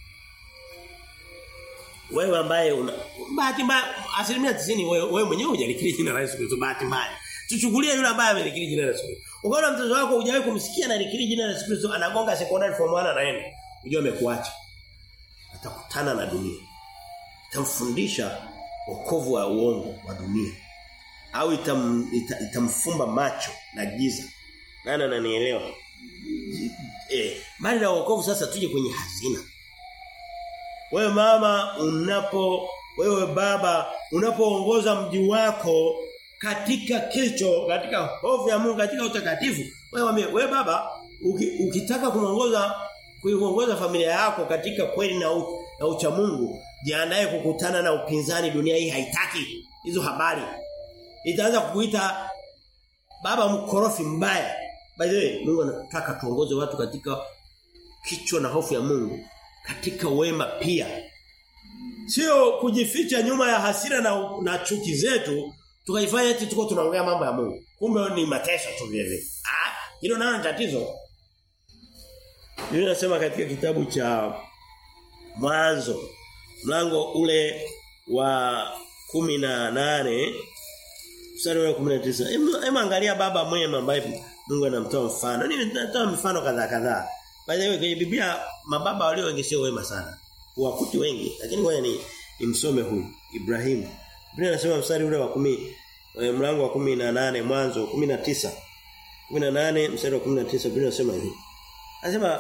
Wewe ambaye una bahati mbaya asilimia 90 wewe, wewe mwenyewe hujarikiri jina la Yesu Kristo bahati mbaya. Tuchukulie yule ambaye amerikiri jina la Yesu Kristo. Ukiona mtoto wako hujawahi kumsikia na rikiri jina la Yesu Kristo anagonga sekondari form 1 anaenda. Unajua amekuacha. Atakutana na dunia. Itamfundisha wokovu wa uongo wa dunia au itam, ita, itamfumba macho na giza nani ananielewa eh bali na wokovu sasa tuje kwenye hazina wewe mama unapo wewe baba unapoongoza mji wako katika kicho katika hofu ya Mungu katika utakatifu wewe wame, wewe baba uki, ukitaka kumuongoza kuiongoza familia yako katika kweli na, u, na ucha Mungu jiandae kukutana na upinzani dunia hii haitaki hizo habari itaanza kukuita baba mkorofi mbaya by the way Mungu anataka tuongoze watu katika kichwa na hofu ya Mungu katika wema pia sio kujificha nyuma ya hasira na, na chuki zetu tukaifanya eti tuko tunaongea mambo ya Mungu kumbe ni mateso tu vile ah hilo nalo tatizo Biblia inasema katika kitabu cha Mwanzo mlango ule wa kumi na nane mstari wa 19 hebu angalia baba mwema ambaye Mungu anamtoa mfano nimetoa mifano kadhaa kadhaa by the way kwenye Biblia mababa walio wengi sio wema sana wakuti wengi lakini ngoja ni nimsome huyu Ibrahim Biblia inasema mstari ule wa 10 mlango wa 18 mwanzo 19 18 mstari wa 19 Biblia inasema hivi Anasema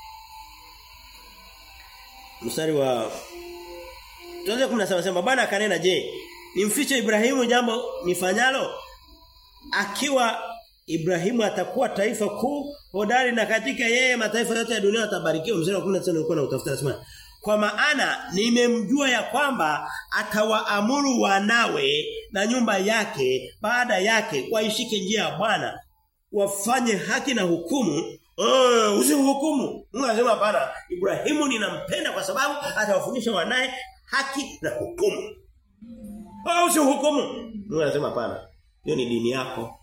mstari wa Tuanze 17 sema Bwana akanena je nimfiche Ibrahimu jambo nifanyalo akiwa Ibrahimu atakuwa taifa kuu hodari na katika yeye mataifa yote ya dunia yatabarikiwa mstari wa 19 nilikuwa na utafuta nasema kwa maana nimemjua ya kwamba atawaamuru wanawe na nyumba yake baada yake waishike njia ya Bwana wafanye haki na hukumu Oh, usihukumu. Mungu anasema hapana. Ibrahimu ninampenda kwa sababu atawafundisha wanae haki na hukumu. Oh, usihukumu. Mungu anasema hapana. Hiyo ni dini yako.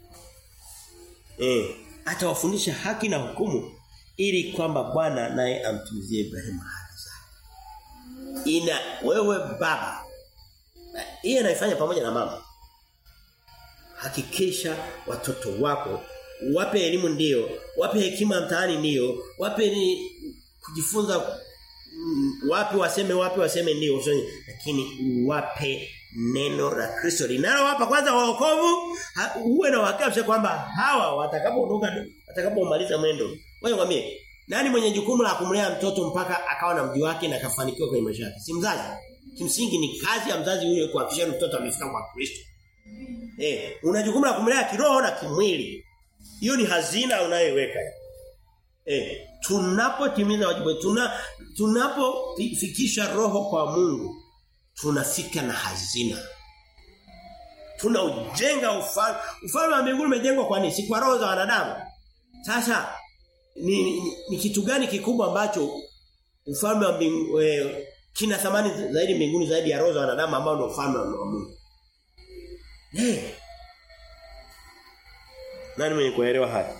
Eh, atawafundisha haki na hukumu ili kwamba Bwana naye amtumizie Ibrahimu haki zake. Ina wewe baba. Hii anaifanya pamoja na mama. Hakikisha watoto wako wape elimu ndiyo, wape hekima mtaani ndiyo, wape ni kujifunza mm, wapi waseme wapi waseme ndiyo, lakini wape neno la Kristo linalowapa kwanza wokovu, uwe na uhakika kwamba hawa watakapoondoka watakapomaliza mwendo. Wewe mwambie, nani mwenye jukumu la kumlea mtoto mpaka akawa na mji wake na kafanikiwa kwenye maisha yake? Si mzazi. Kimsingi ni kazi ya mzazi huyo kuhakikisha mtoto amefika kwa Kristo. Eh, una jukumu la kumlea kiroho na kimwili. Hiyo ni hazina unayoiweka. Eh, tunapotimiza wajibu tuna tunapofikisha roho kwa Mungu tunafika na hazina. Tunaujenga ufalme. Ufalme wa mbinguni umejengwa kwa nini? Si kwa roho za wanadamu. Sasa ni, ni, ni kitu gani kikubwa ambacho ufalme wa mbingu e, kina thamani zaidi mbinguni zaidi ya roho za wanadamu ambao ndio ufalme wa Mungu. Eh. Nani mwenye kuelewa haya?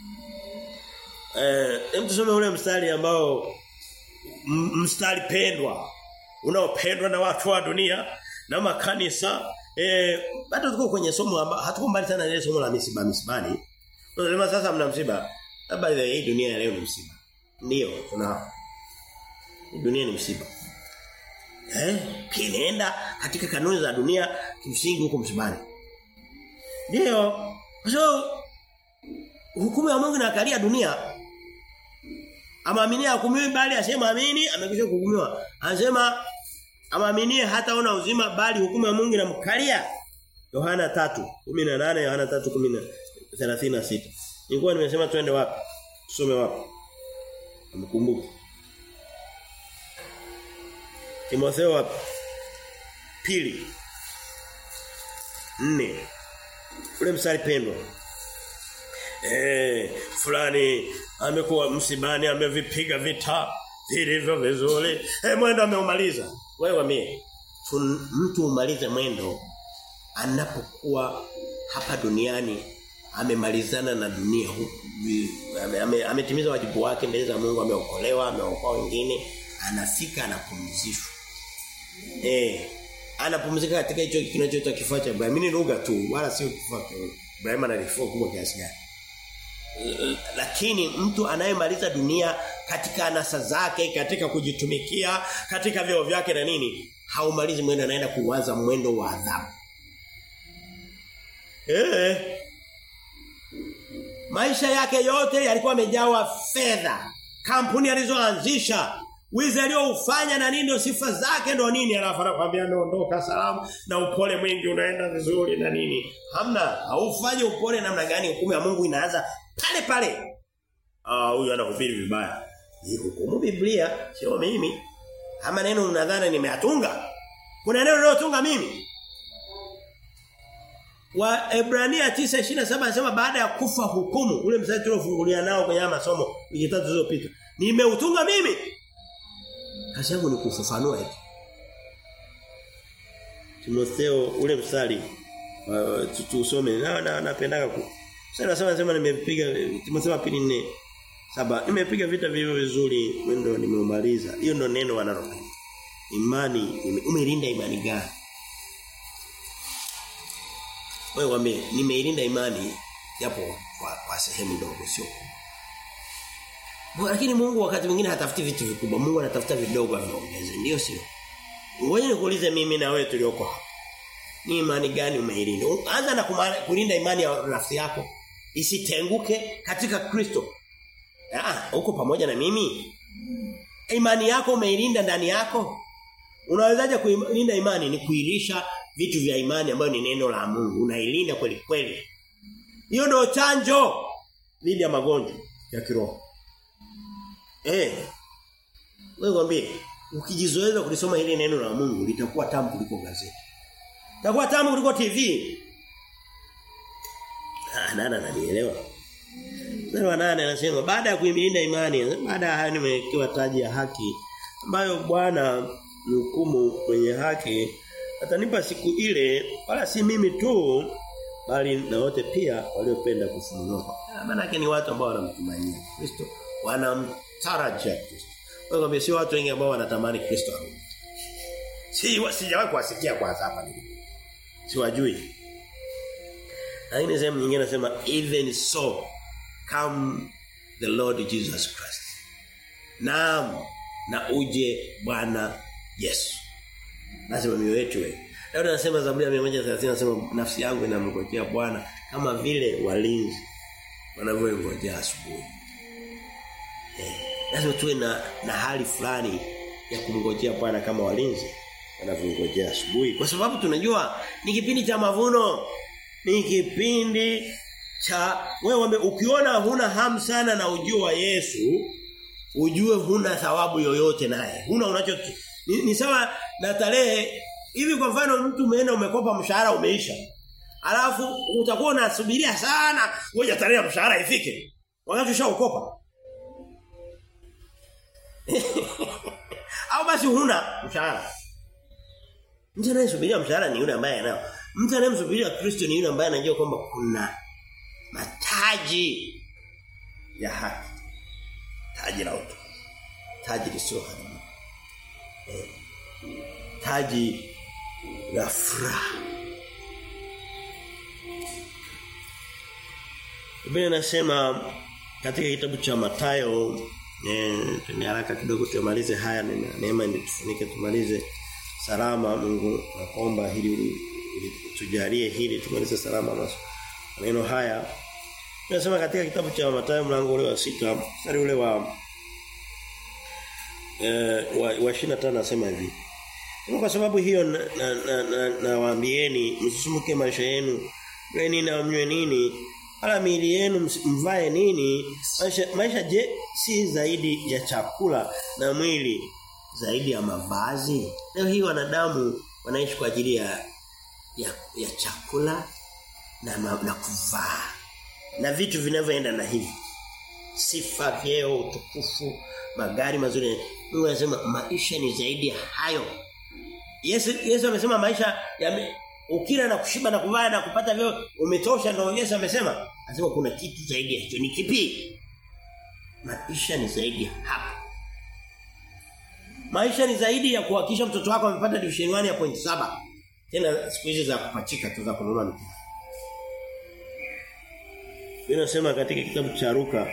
Eh, hem tusome ule mstari ambao mstari pendwa unaopendwa na watu wa dunia na makanisa eh bado tuko kwenye somo ambalo hatuko mbali sana ile somo la misiba misibani. Tunasema sasa mna msiba. By the way dunia ya leo ni msiba. Ndio tuna dunia ni msiba. Eh, kinaenda katika kanuni za dunia kimsingi huko msibani. Ndio. Kwa so, hukumu ya Mungu inakalia dunia. Amaaminie hukumiwi bali asema amini amekwisha kuhukumiwa. Anasema amaaminie hataona uzima bali hukumu ya Mungu inamkalia. Yohana 3:18 Yohana 3:36. Nilikuwa nimesema twende wapi? Tusome wapi? Mkumbuke. Timotheo wapi? Pili. Nne. Ule mstari pendwa. Eh, fulani amekuwa msibani amevipiga vita vilivyo vizuri. Eh, mwendo ameumaliza. Wewe wamie. Mtu umalize mwendo anapokuwa hapa duniani amemalizana na dunia huku ametimiza ame, ame wajibu wake mbele za Mungu ameokolewa ameokoa wengine anafika anapumzishwa eh anapumzika katika hicho kinachoitwa kifaa cha Ibrahim ni lugha tu wala sio kifaa cha Ibrahim ana kifaa kubwa kiasi gani lakini mtu anayemaliza dunia katika anasa zake katika kujitumikia katika vyeo vyake na nini haumalizi mwendo anaenda kuanza mwendo wa adhabu eh Maisha yake yote yalikuwa yamejawa fedha. Kampuni alizoanzisha, Wizi alioufanya na nini ndio sifa zake ndio nini alafu anakuambia naondoka salamu na upole mwingi unaenda vizuri na nini. Hamna, haufanye upole namna gani hukumu ya Mungu inaanza pale pale. Ah huyu anahubiri vibaya. Ni hukumu Biblia sio mimi. Ama neno unadhani nimeatunga? Kuna neno nilotunga mimi? Wa Ebrania 9:27 anasema baada ya kufa hukumu ule mstari tuliofungulia nao kwenye masomo wiki tatu zilizopita. Nimeutunga mimi. Kazi yangu ni kufafanua hivi. Timotheo ule mstari uh, tusome na na napendaga ku. Sasa nasema nasema nimepiga Timotheo pili nne saba nimepiga vita vivyo vizuri ndio nimeumaliza. Hiyo ndio neno wanalo. Imani umeilinda imani gani? Wewe wame nimeilinda imani japo kwa, kwa sehemu ndogo sio lakini Mungu wakati mwingine hatafuti vitu vikubwa. Mungu anatafuta vidogo aviongeze. Ndio sio? Ngoja nikuulize mimi na wewe tulioko hapa. Ni imani gani umeilinda? Anza na kulinda imani ya rafiki yako isitenguke katika Kristo. Ah, uko pamoja na mimi? Imani yako umeilinda ndani yako? Unawezaje kuilinda imani? Ni kuilisha vitu vya imani ambayo ni neno la Mungu. Unailinda kweli kweli. Hiyo ndio chanjo dhidi ya magonjwa ya kiroho. Eh. Wewe mwambie ukijizoeza kulisoma hili neno la Mungu litakuwa tamu kuliko gazeti. Litakuwa tamu kuliko TV. Ah, nana ananielewa. Mstari wa nane anasema baada ya kuimilinda imani, baada ya hayo nimewekewa taji ya haki ambayo Bwana mhukumu mwenye haki atanipa siku ile wala si mimi tu bali na wote pia waliopenda kufunuliwa. Maana yake ni watu ambao wanamtumainia Kristo, wanamtarajia Kristo. Wewe si watu wengi ambao wanatamani Kristo arudi. Si sijawahi kuwasikia kwanza hapa nilipo. Siwajui. Lakini sehemu nyingine nasema even so come the Lord Jesus Christ. Naam na uje Bwana Yesu. Lazima mioyo yetu iwe. Daudi anasema Zaburi ya 130 anasema nafsi yangu inamngojea Bwana kama vile walinzi wanavyongojea asubuhi. Eh, lazima tuwe na na hali fulani ya kumngojea Bwana kama walinzi wanavyongojea asubuhi kwa sababu tunajua ni kipindi cha mavuno ni kipindi cha wewe ukiona huna hamu sana na ujio wa Yesu ujue huna thawabu yoyote naye huna unacho ni, ni sawa na tarehe hivi kwa mfano mtu umeenda umekopa mshahara umeisha alafu utakuwa unasubiria sana ngoja tarehe ya mshahara ifike wakati ushaukopa au basi huna mshahara mtu anayesubiria mshahara ni yule ambaye anao mtu anayemsubiria Kristo ni yule ambaye anajua kwamba kuna mataji ya haki taji la utu taji lisilo haribu eh, taji la furaha Biblia inasema katika kitabu cha Mathayo eh tuni haraka kidogo tumalize haya na neema tufunike tumalize salama Mungu naomba hili tujalie hili tumalize salama maneno haya Tunasema katika kitabu cha Mathayo mlango ule wa sita mstari ule wa eh wa, wa 25 nasema hivi. Kwa sababu hiyo nawaambieni na, na, na msisumuke maisha yenu. Mweni na mnywe nini? Wala miili yenu mvae nini? Maisha, maisha je si zaidi ya chakula na mwili zaidi ya mavazi? Leo hii wanadamu wanaishi kwa ajili ya ya, ya chakula na na kuvaa na vitu vinavyoenda na hivi sifa vyeo utukufu magari mazuri Mungu anasema maisha ni zaidi ya hayo Yesu Yesu amesema maisha ya ukila na kushiba na kuvaa na kupata vyeo umetosha ndio Yesu amesema anasema kuna kitu zaidi ya hicho ni kipi maisha ni zaidi ya hapo maisha ni zaidi ya kuhakikisha mtoto wako amepata division 1 ya point saba tena siku hizi za kupachika tu za kununua miti Inasema katika kitabu cha Luka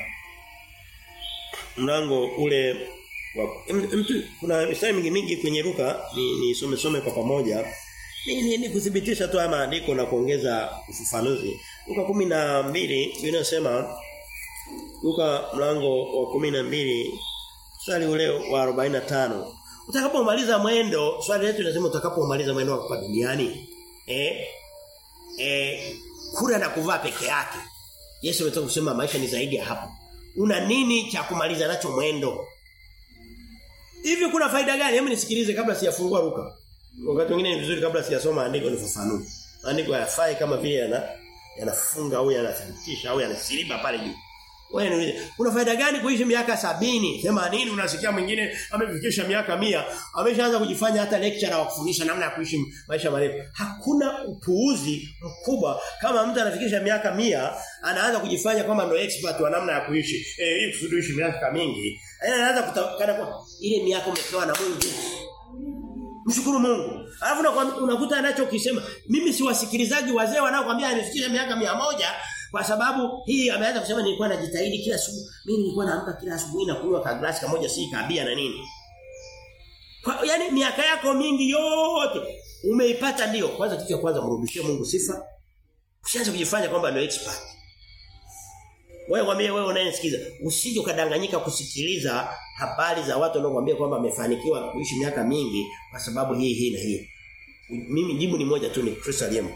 mlango ule wa mtu kuna mistari mingi mingi kwenye Luka ni nisome some kwa pamoja ni, ni, ni kudhibitisha tu ama andiko na kuongeza ufafanuzi Luka 12 inasema Luka mlango wa 12 swali ule wa 45. Utakapomaliza mwendo, swali letu linasema utakapomaliza mwendo wako duniani, eh eh kula na kuvaa peke yake. Yesu ametoka kusema maisha ni zaidi ya hapo. Una nini cha kumaliza nacho mwendo? Hivi kuna faida gani? Hebu nisikilize kabla sijafungua Luka. Wakati mwingine ni vizuri kabla sijasoma andiko nifafanue. Andiko hayafai kama vile yana yanafunga au yanathibitisha au yanasiliba pale juu. Wewe niulize, kuna faida gani kuishi miaka sabini, 80 unasikia mwingine amefikisha miaka mia ameshaanza kujifanya hata lecturer wa kufundisha namna ya kuishi maisha marefu. Hakuna upuuzi mkubwa kama mtu anafikisha miaka mia anaanza kujifanya kwamba ndio expert wa namna ya kuishi. Eh ili kusudi uishi miaka mingi. Anaanza kutakana kwa ile miaka umepewa na Mungu. Mshukuru Mungu. Alafu unakuta anachokisema, mimi si wasikilizaji wazee wanaokuambia anifikisha miaka mia moja kwa sababu hii ameanza kusema nilikuwa najitahidi kila asubuhi. Mimi nilikuwa naamka kila asubuhi na kunywa ka glasi kamoja si kabia na nini. Kwa yani miaka yako mingi yote umeipata ndio. Kwanza kitu cha kwanza mrudishie Mungu sifa. Usianze kujifanya kwamba ndio expert. Wewe mwambie wewe unayesikiza, usije ukadanganyika kusikiliza habari za watu wanaokuambia kwamba wamefanikiwa kuishi miaka mingi kwa sababu hii hii na hii. Mimi jibu ni moja tu ni Kristo aliyempa.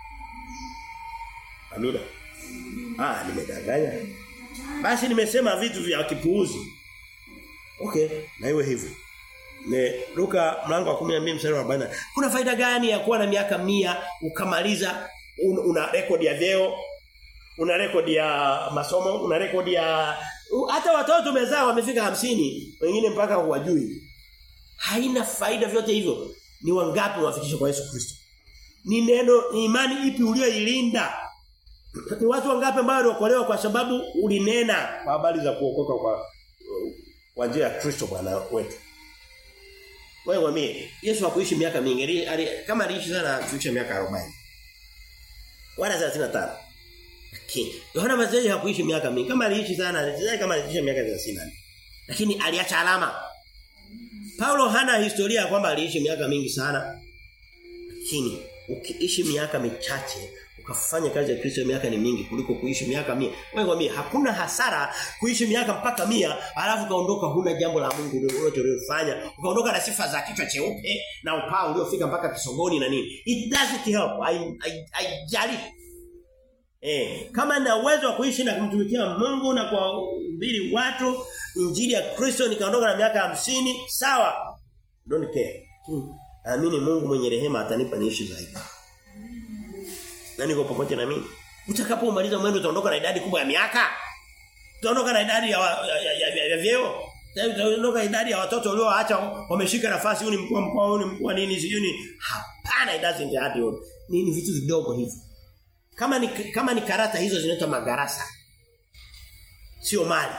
Amina. Ah, nimedanganya. Basi nimesema vitu vya kipuuzi. Okay, na iwe hivyo. Ne Luka mlango wa 12 mstari wa 40. Kuna faida gani ya kuwa na miaka mia ukamaliza un, una rekodi ya vyeo, una rekodi ya masomo, una rekodi ya hata watoto umezaa wamefika hamsini wengine mpaka huwajui. Haina faida vyote hivyo. Ni wangapi wafikisha kwa Yesu Kristo? Ni neno ni imani ipi ulioilinda? Ni watu wangapi ambao waliokolewa kwa sababu ulinena kwa habari za kuokoka kwa kwa njia ya Kristo Bwana wetu. Wewe mwambie Yesu hakuishi miaka mingi. Ali, kama aliishi sana kuishi miaka 40. Wala 35. Lakini Yohana Mbatizaji hakuishi miaka mingi. Kama aliishi sana, aliishi kama aliishi miaka 30. Lakini aliacha alama. Paulo hana historia kwamba aliishi miaka mingi sana. Lakini ukiishi miaka michache ukafanya kazi ya Kristo miaka ni mingi kuliko kuishi miaka mia. Wewe kwambie hakuna hasara kuishi miaka mpaka mia alafu kaondoka huna jambo la Mungu unalofanya. Ukaondoka na sifa za kichwa cheupe na upao uliofika mpaka kisogoni na nini. It doesn't help. I, I, I jali. Eh, kama na uwezo wa kuishi na kumtumikia Mungu na kuhubiri watu injili ya Kristo nikaondoka na miaka hamsini sawa. Don't care. Hmm. Naamini Mungu mwenye rehema atanipa niishi zaidi. Na niko pamoja na mimi. Utakapomaliza mwendo utaondoka na idadi kubwa ya miaka. Utaondoka na idadi ya ya, ya, ya, ya, ya vyeo. Utaondoka idadi ya watoto walioacha wameshika nafasi huyu ni mkuu mkoa huyu ni mkuu nini sijui ni hapana it doesn't happen. Ni, ni vitu vidogo hivi. Kama ni kama ni karata hizo zinaitwa magarasa. Sio mali.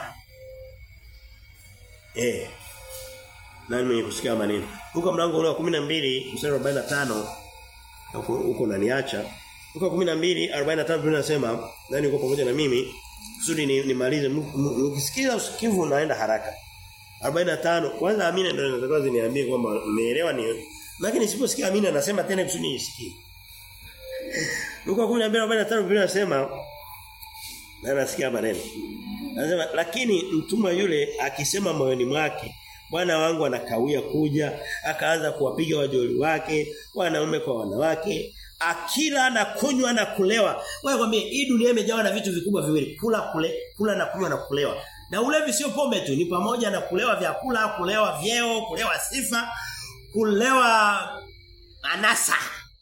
Eh. Nani mwenye kusikia maneno? Luka mlango ule wa 12 mstari wa 45 huko huko naniacha. Luka 12:45 Biblia inasema nani uko pamoja na mimi kusudi nimalize ukisikiza usikivu unaenda haraka. 45 kwanza Amina ndio nataka ziniambie kwamba umeelewa ni lakini nisiposikia Amina nasema tena kusudi nisikie. Luka 12:45 Biblia inasema na nasikia maneno. Anasema lakini mtumwa yule akisema moyoni mwake Bwana wangu anakawia kuja, akaanza kuwapiga wajoli wake, wanaume kwa wanawake, akila na kunywa na kulewa. Wewe kwambie hii dunia imejawa na vitu vikubwa viwili, kula kule, kula na kunywa na kulewa. Na ulevi sio pombe tu, ni pamoja na kulewa vyakula, kulewa vyeo, kulewa sifa, kulewa anasa.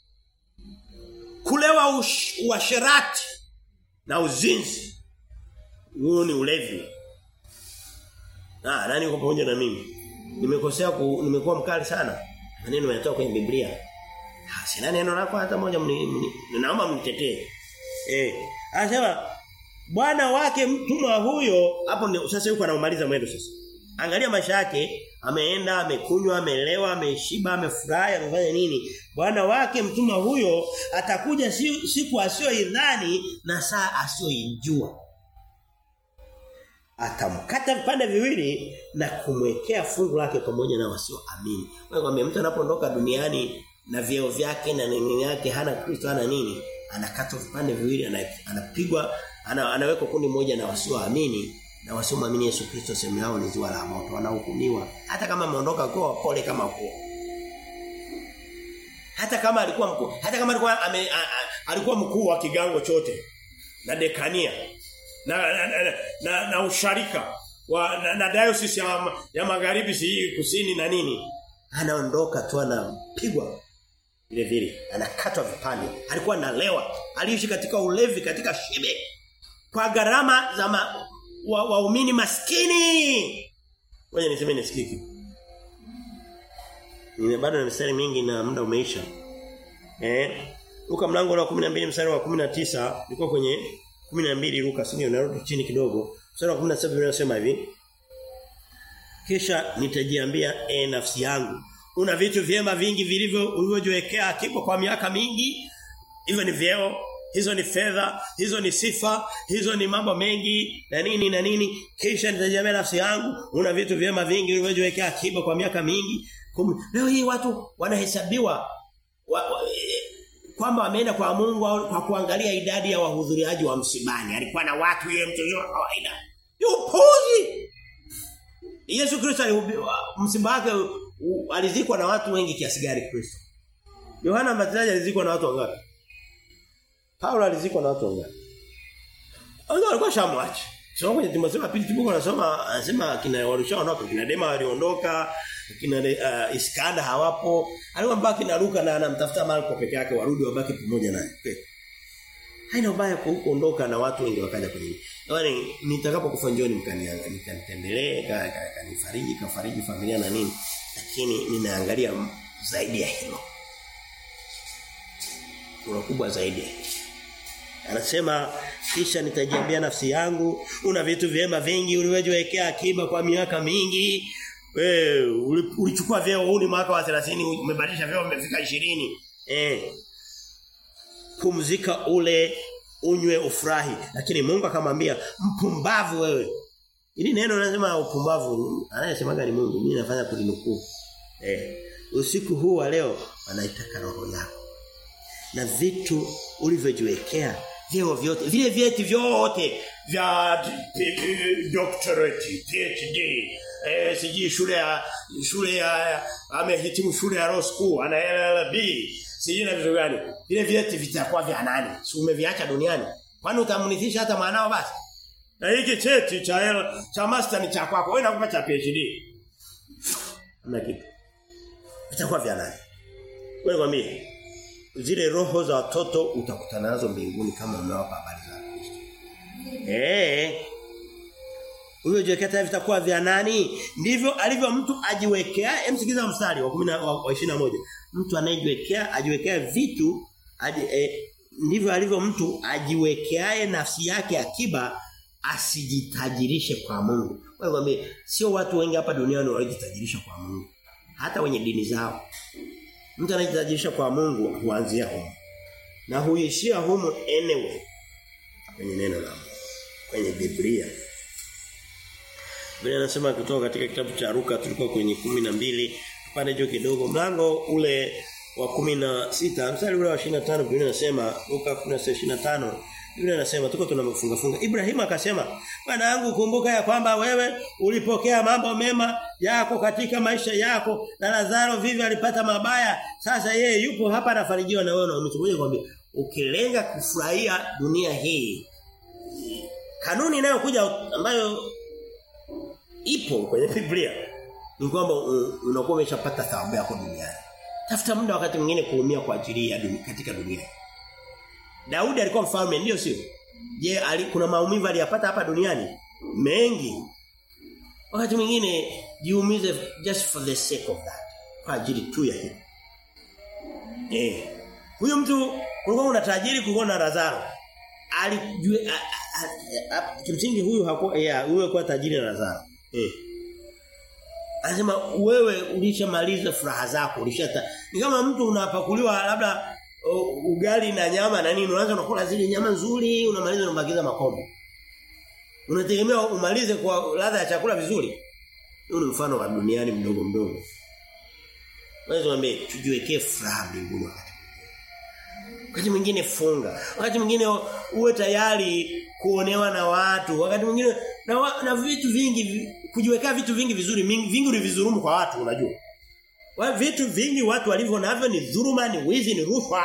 Kulewa ush, uasherati na uzinzi. Huo ni ulevi. Ah, nani uko pamoja na mimi? Nimekosea ku, nimekuwa mkali sana. Maneno yanatoka kwenye Biblia. Ah, sina neno lako hata moja naomba mnitetee. Eh, anasema bwana wake mtumwa huyo hapo sasa yuko anaumaliza mwendo sasa. Angalia maisha yake, ameenda, amekunywa, amelewa, ameshiba, amefurahi, amefanya nini? Bwana wake mtumwa huyo atakuja siku asiyoidhani na saa asiyoijua atamkata vipande viwili na kumwekea fungu lake pamoja na wasioamini. Wewe kwambia mtu anapoondoka duniani na vyeo vyake na nini yake hana Kristo hana nini, anakatwa vipande viwili anapigwa ana, anawekwa kundi moja na wasioamini na wasiomwamini Yesu Kristo sehemu yao ni ziwa la moto wanahukumiwa hata kama ameondoka kwa pole kama kwa hata kama alikuwa mkuu hata kama alikuwa ame, a, a, alikuwa mkuu wa kigango chote na dekania na na, na, na, na usharika wa na, na diocese ya, ya magharibi si kusini na nini anaondoka tu anapigwa vile vile anakatwa vipande alikuwa analewa aliishi katika ulevi katika shibe kwa gharama za ma, waumini wa maskini ngoja niseme nisikiki Nina bado na mistari mingi na muda umeisha eh Luka mlango wa 12 mstari wa 19 ulikuwa kwenye 12 Luka sio narudi chini kidogo mstari wa 17 unasema hivi Kisha nitajiambia e nafsi yangu una vitu vyema vingi vilivyo ulivyojiwekea akiba kwa miaka mingi hivyo ni vyeo hizo ni fedha hizo ni sifa hizo ni mambo mengi na nini na nini kisha nitajiambia nafsi yangu una vitu vyema vingi ulivyojiwekea akiba kwa miaka mingi Kum, leo hii watu wanahesabiwa wa, wa, kwamba wameenda kwa Mungu au kwa kuangalia idadi ya wahudhuriaji wa msibani alikuwa na watu yule mtu wa kawaida yupuzi Yesu Kristo msiba wake alizikwa na watu wengi kiasi gani Kristo Yohana Mbatizaji alizikwa na watu wangapi Paulo alizikwa na watu wangapi Wao walikuwa shamwachi Sio kwenye Timotheo pili Timotheo anasema anasema kina walishaondoka kina Dema waliondoka kina uh, Iskanda hawapo alikuwa mbaki na Luka na anamtafuta Marko peke yake warudi wabaki pamoja naye haina ubaya kuondoka na watu wengi wakaja kwenye yaani nitakapokufa njioni mkanianga nikanitembelee kanifariji kafariji familia na nini lakini ninaangalia zaidi ya hilo kuna kubwa zaidi Anasema kisha nitajiambia nafsi yangu una vitu vyema vingi uliwejiwekea akiba kwa miaka mingi wewe ulichukua vyeo huu ni mwaka wa 30 umebadilisha vyeo umefika 20 eh pumzika ule unywe ufurahi lakini Mungu akamwambia mpumbavu wewe ili neno linasema upumbavu anayesemaga ni Mungu mimi nafanya kulinukuu eh usiku huu wa leo anaitaka roho yako na vitu ulivyojiwekea vyeo vyote vile vyeti vyote vya doctorate PhD eh siji shule ya shule ya amehitimu shule ya law school ana LLB siji na vitu gani vile vyeti vitakuwa vya nani si umeviacha duniani kwani utamunithisha hata mwanao basi na hiki cheti cha L, cha master ni cha kwako wewe nakupa cha PhD na kitu vitakuwa vya nani wewe kwambie zile roho za watoto utakutana nazo mbinguni kama unawapa habari za Kristo. Eh. Huyo jiwekea vitakuwa vya nani? Ndivyo alivyo mtu ajiwekea, emsikiza mstari wa 10 wa 21. Mtu anayejiwekea ajiwekea vitu aji, eh, ndivyo alivyo mtu ajiwekeae nafsi yake akiba asijitajirishe kwa Mungu. Wewe mwambie sio watu wengi hapa duniani wanajitajirisha kwa Mungu. Hata wenye dini zao. Mtu anajitajirisha kwa Mungu huanzia humo. Na huishia humo anyway. Kwenye neno la Mungu. Kwenye Biblia. Biblia inasema kutoka katika kitabu cha Luka tulikuwa kwenye 12 pande juu kidogo mlango ule wa 16 mstari ule wa 25 Biblia inasema Luka 16:25 Biblia inasema tuko tunamefunga funga Ibrahim akasema bwana yangu kumbuka ya kwamba wewe ulipokea mambo mema yako katika maisha yako na Lazaro vivyo alipata mabaya sasa yeye yupo hapa anafarijiwa na wewe na umekuja kwambia ukilenga kufurahia dunia hii kanuni inayokuja ambayo ipo kwenye Biblia ni kwamba unakuwa umeshapata thawabu yako duniani tafuta muda wakati mwingine kuumia kwa ajili ya dunia katika dunia Daudi alikuwa mfalme ndio sio? Je, ali, kuna maumivu aliyapata hapa duniani? Mengi. Wakati mwingine jiumize just for the sake of that. Kwa ajili tu ya hiyo. Eh. Huyo mtu kulikuwa una tajiri kulikuwa na Lazaro. Alijue kimsingi huyu hakuwa yeah, huyo kwa tajiri na Lazaro. Eh. Anasema wewe ulishamaliza furaha zako, ulishata. Ni kama mtu unapakuliwa labda ugali na nyama na nini unaanza unakula zile nyama nzuri unamaliza unabakiza makombo unategemea umalize kwa ladha ya chakula vizuri hiyo ni mfano wa duniani mdogo mdogo wewe tuambie tujiwekee furaha mbinguni wakati Wakati mwingine funga. Wakati mwingine uwe tayari kuonewa na watu. Wakati mwingine na, wa, na vitu vingi kujiwekea vitu vingi vizuri vingi ulivizurumu kwa watu unajua. Wa vitu vingi watu walivyo navyo ni dhuluma, ni wizi, ni rushwa.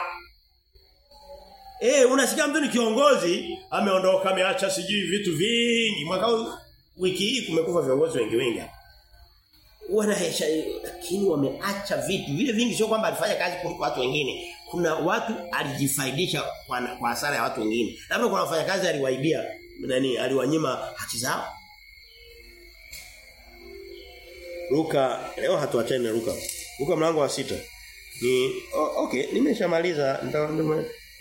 Eh, unasikia mtu ni kiongozi, ameondoka ameacha sijui vitu vingi. Mwaka wiki hii kumekufa viongozi wengi wengi hapa. Wanahesha lakini wameacha vitu vile vingi sio kwamba alifanya kazi kuliko watu wengine. Kuna watu alijifaidisha kwa, kwa hasara ya watu wengine. Labda kuna wafanyakazi aliwaibia nani aliwanyima haki zao. Luka leo hatuachani na Luka. Luka mlango wa sita Ni oh, okay, nimeshamaliza ndio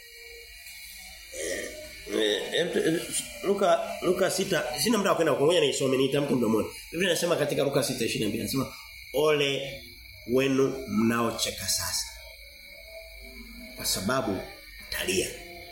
Luka Luka sita sina muda wa kwenda ngoja niisome nitamke mdomoni. Biblia inasema katika Luka 6:22 inasema ole wenu mnaocheka sasa. Kwa sababu talia.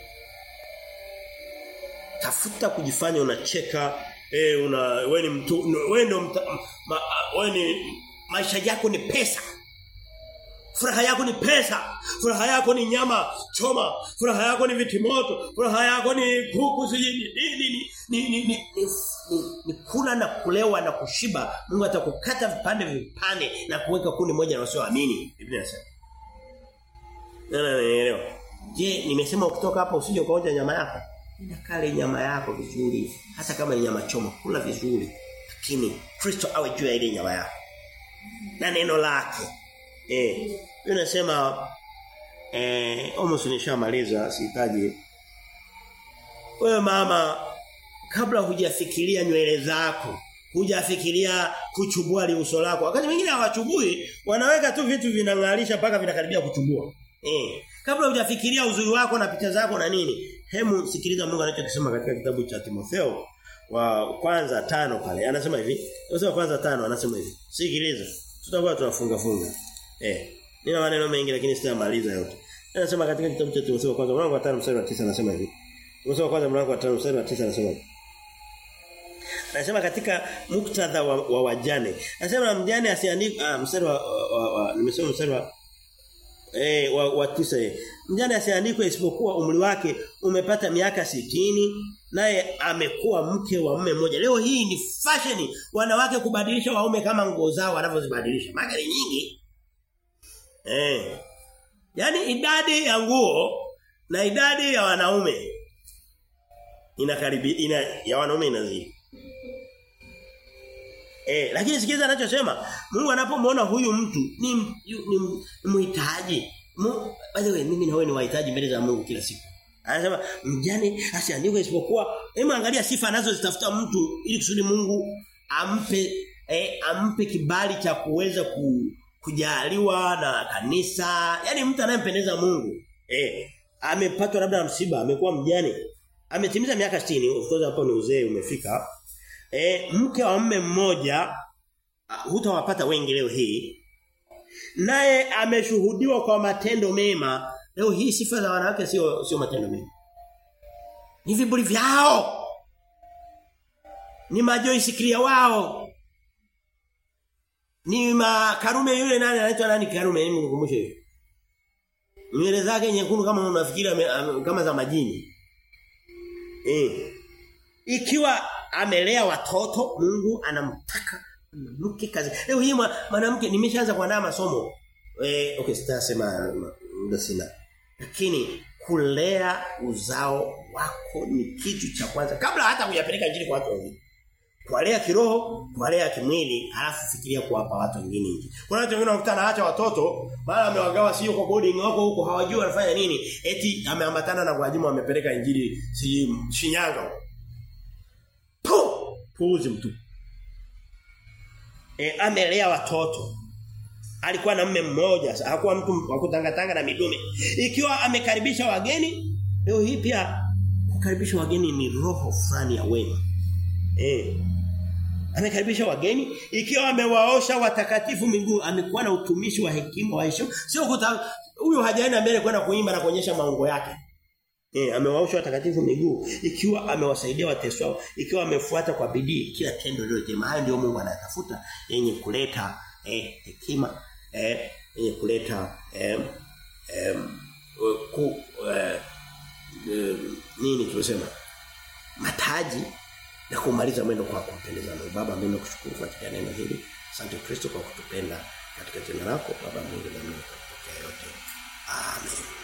Tafuta kujifanya unacheka eh una wewe ni mtu wewe ndio ma, wewe ni maisha yako ni pesa. Furaha yako ni pesa. Furaha yako ni nyama choma. Furaha yako ni vitimoto. Furaha yako ni kuku sijini. Ni ni ni ni, ni, ni, ni, ni kula na kulewa na kushiba. Mungu atakukata vipande vipande na kuweka kundi moja na wasioamini. Biblia inasema. Nana naelewa. Je, nimesema ukitoka hapa usije ukaonja nyama yako? Nenda kale nyama yako vizuri. Hata kama ni nyama choma, kula vizuri. Lakini Kristo awe juu ya ile nyama yako. Na neno lake. Eh, unasema eh almost nishamaliza sihitaji. Wewe mama kabla hujafikiria nywele zako, hujafikiria kuchubua liuso lako. Wakati mwingine hawachubui, wanaweka tu vitu vinang'arisha mpaka vinakaribia kuchubua. Eh, kabla hujafikiria uzuri wako na picha zako na nini, hemu sikiliza Mungu anachokisema katika kitabu cha Timotheo wa kwanza tano pale. Anasema hivi. Anasema kwanza tano anasema hivi. Sikiliza. Tutakuwa tunafunga funga. Eh. Nina maneno mengi lakini sitamaliza yote. Anasema katika kitabu cha Timotheo kwanza mlango wa 5 mstari wa 9 anasema hivi. Timotheo kwanza mlango wa 5 mstari wa 9 anasema hivi. Anasema katika muktadha wa, wa wajane. Anasema mjane asiandike ah mstari wa, wa, wa nimesema mstari wa eh wa, wa tisa eh. Mjane asiandikwe isipokuwa umri wake umepata miaka sitini naye amekuwa mke wa mume mmoja. Leo hii ni fashion wanawake kubadilisha waume kama nguo zao wanavyozibadilisha. Maana ni nyingi. Eh. Yaani idadi ya nguo na idadi ya wanaume inakaribi ina ya wanaume inazidi. Eh, lakini sikiza anachosema, Mungu anapomwona huyu mtu ni ni mhitaji. By the way, mimi na wewe ni wahitaji mbele za Mungu kila siku. Anasema mjane asiandikwe isipokuwa hebu angalia sifa anazozitafuta mtu ili kusudi Mungu ampe eh, ampe kibali cha kuweza ku, kujaliwa na kanisa. Yaani mtu anayempendeza Mungu. Eh, amepatwa labda na msiba, amekuwa mjane. Ametimiza miaka 60, of course hapo ni uzee umefika. Eh, mke wa mume mmoja hutawapata wengi leo hii. Naye ameshuhudiwa kwa matendo mema. Leo hii sifa za wanawake sio sio matendo mema. Ni viburi vyao. Ni majoisi clear wao. Ni makarume yule nani anaitwa nani karume mimi nikukumbushe hiyo. Nywele zake nyekundu kama unafikiri kama za majini. Eh. Ikiwa amelea watoto Mungu anamtaka mwanamke kazi. Leo hii mwanamke nimeshaanza kuandaa masomo. Eh okay sitasema muda sina. Lakini kulea uzao wako ni kitu cha kwanza kabla hata kuyapeleka injili kwa watu wengine. Kuwalea kiroho, kuwalea kimwili, halafu fikiria kuwapa watu wengine injili. Kuna watu wengine wanakuta anaacha watoto, mara amewagawa sio kwa boarding wako huko hawajui wanafanya nini. Eti ameambatana na kuajimu amepeleka injili si Shinyanga. Puh! Puuzi mtu. E, amelea watoto. Alikuwa na mume mmoja, hakuwa mtu wa kutangatanga na midume. Ikiwa amekaribisha wageni, leo hii pia kukaribisha wageni ni roho fulani ya wema. Eh. Amekaribisha wageni, ikiwa amewaosha watakatifu miguu, amekuwa na utumishi wa hekima wa heshima. Sio kuta huyo hajaenda mbele kwenda kuimba na kuonyesha maungo yake. Eh, amewaosha watakatifu miguu, ikiwa amewasaidia wateswao, ikiwa amefuata kwa bidii kila tendo lilo jema. Hayo ndio Mungu anatafuta yenye kuleta eh, hekima, eh, yenye kuleta eh, eh, uh, ku uh, uh, nini tunasema mataji na kumaliza mwendo kwa kumpendeza Mungu. Baba mimi nakushukuru kwa ajili ya neno hili. Asante Kristo kwa kutupenda katika jina lako Baba Mungu na mimi kwa yote. Amen.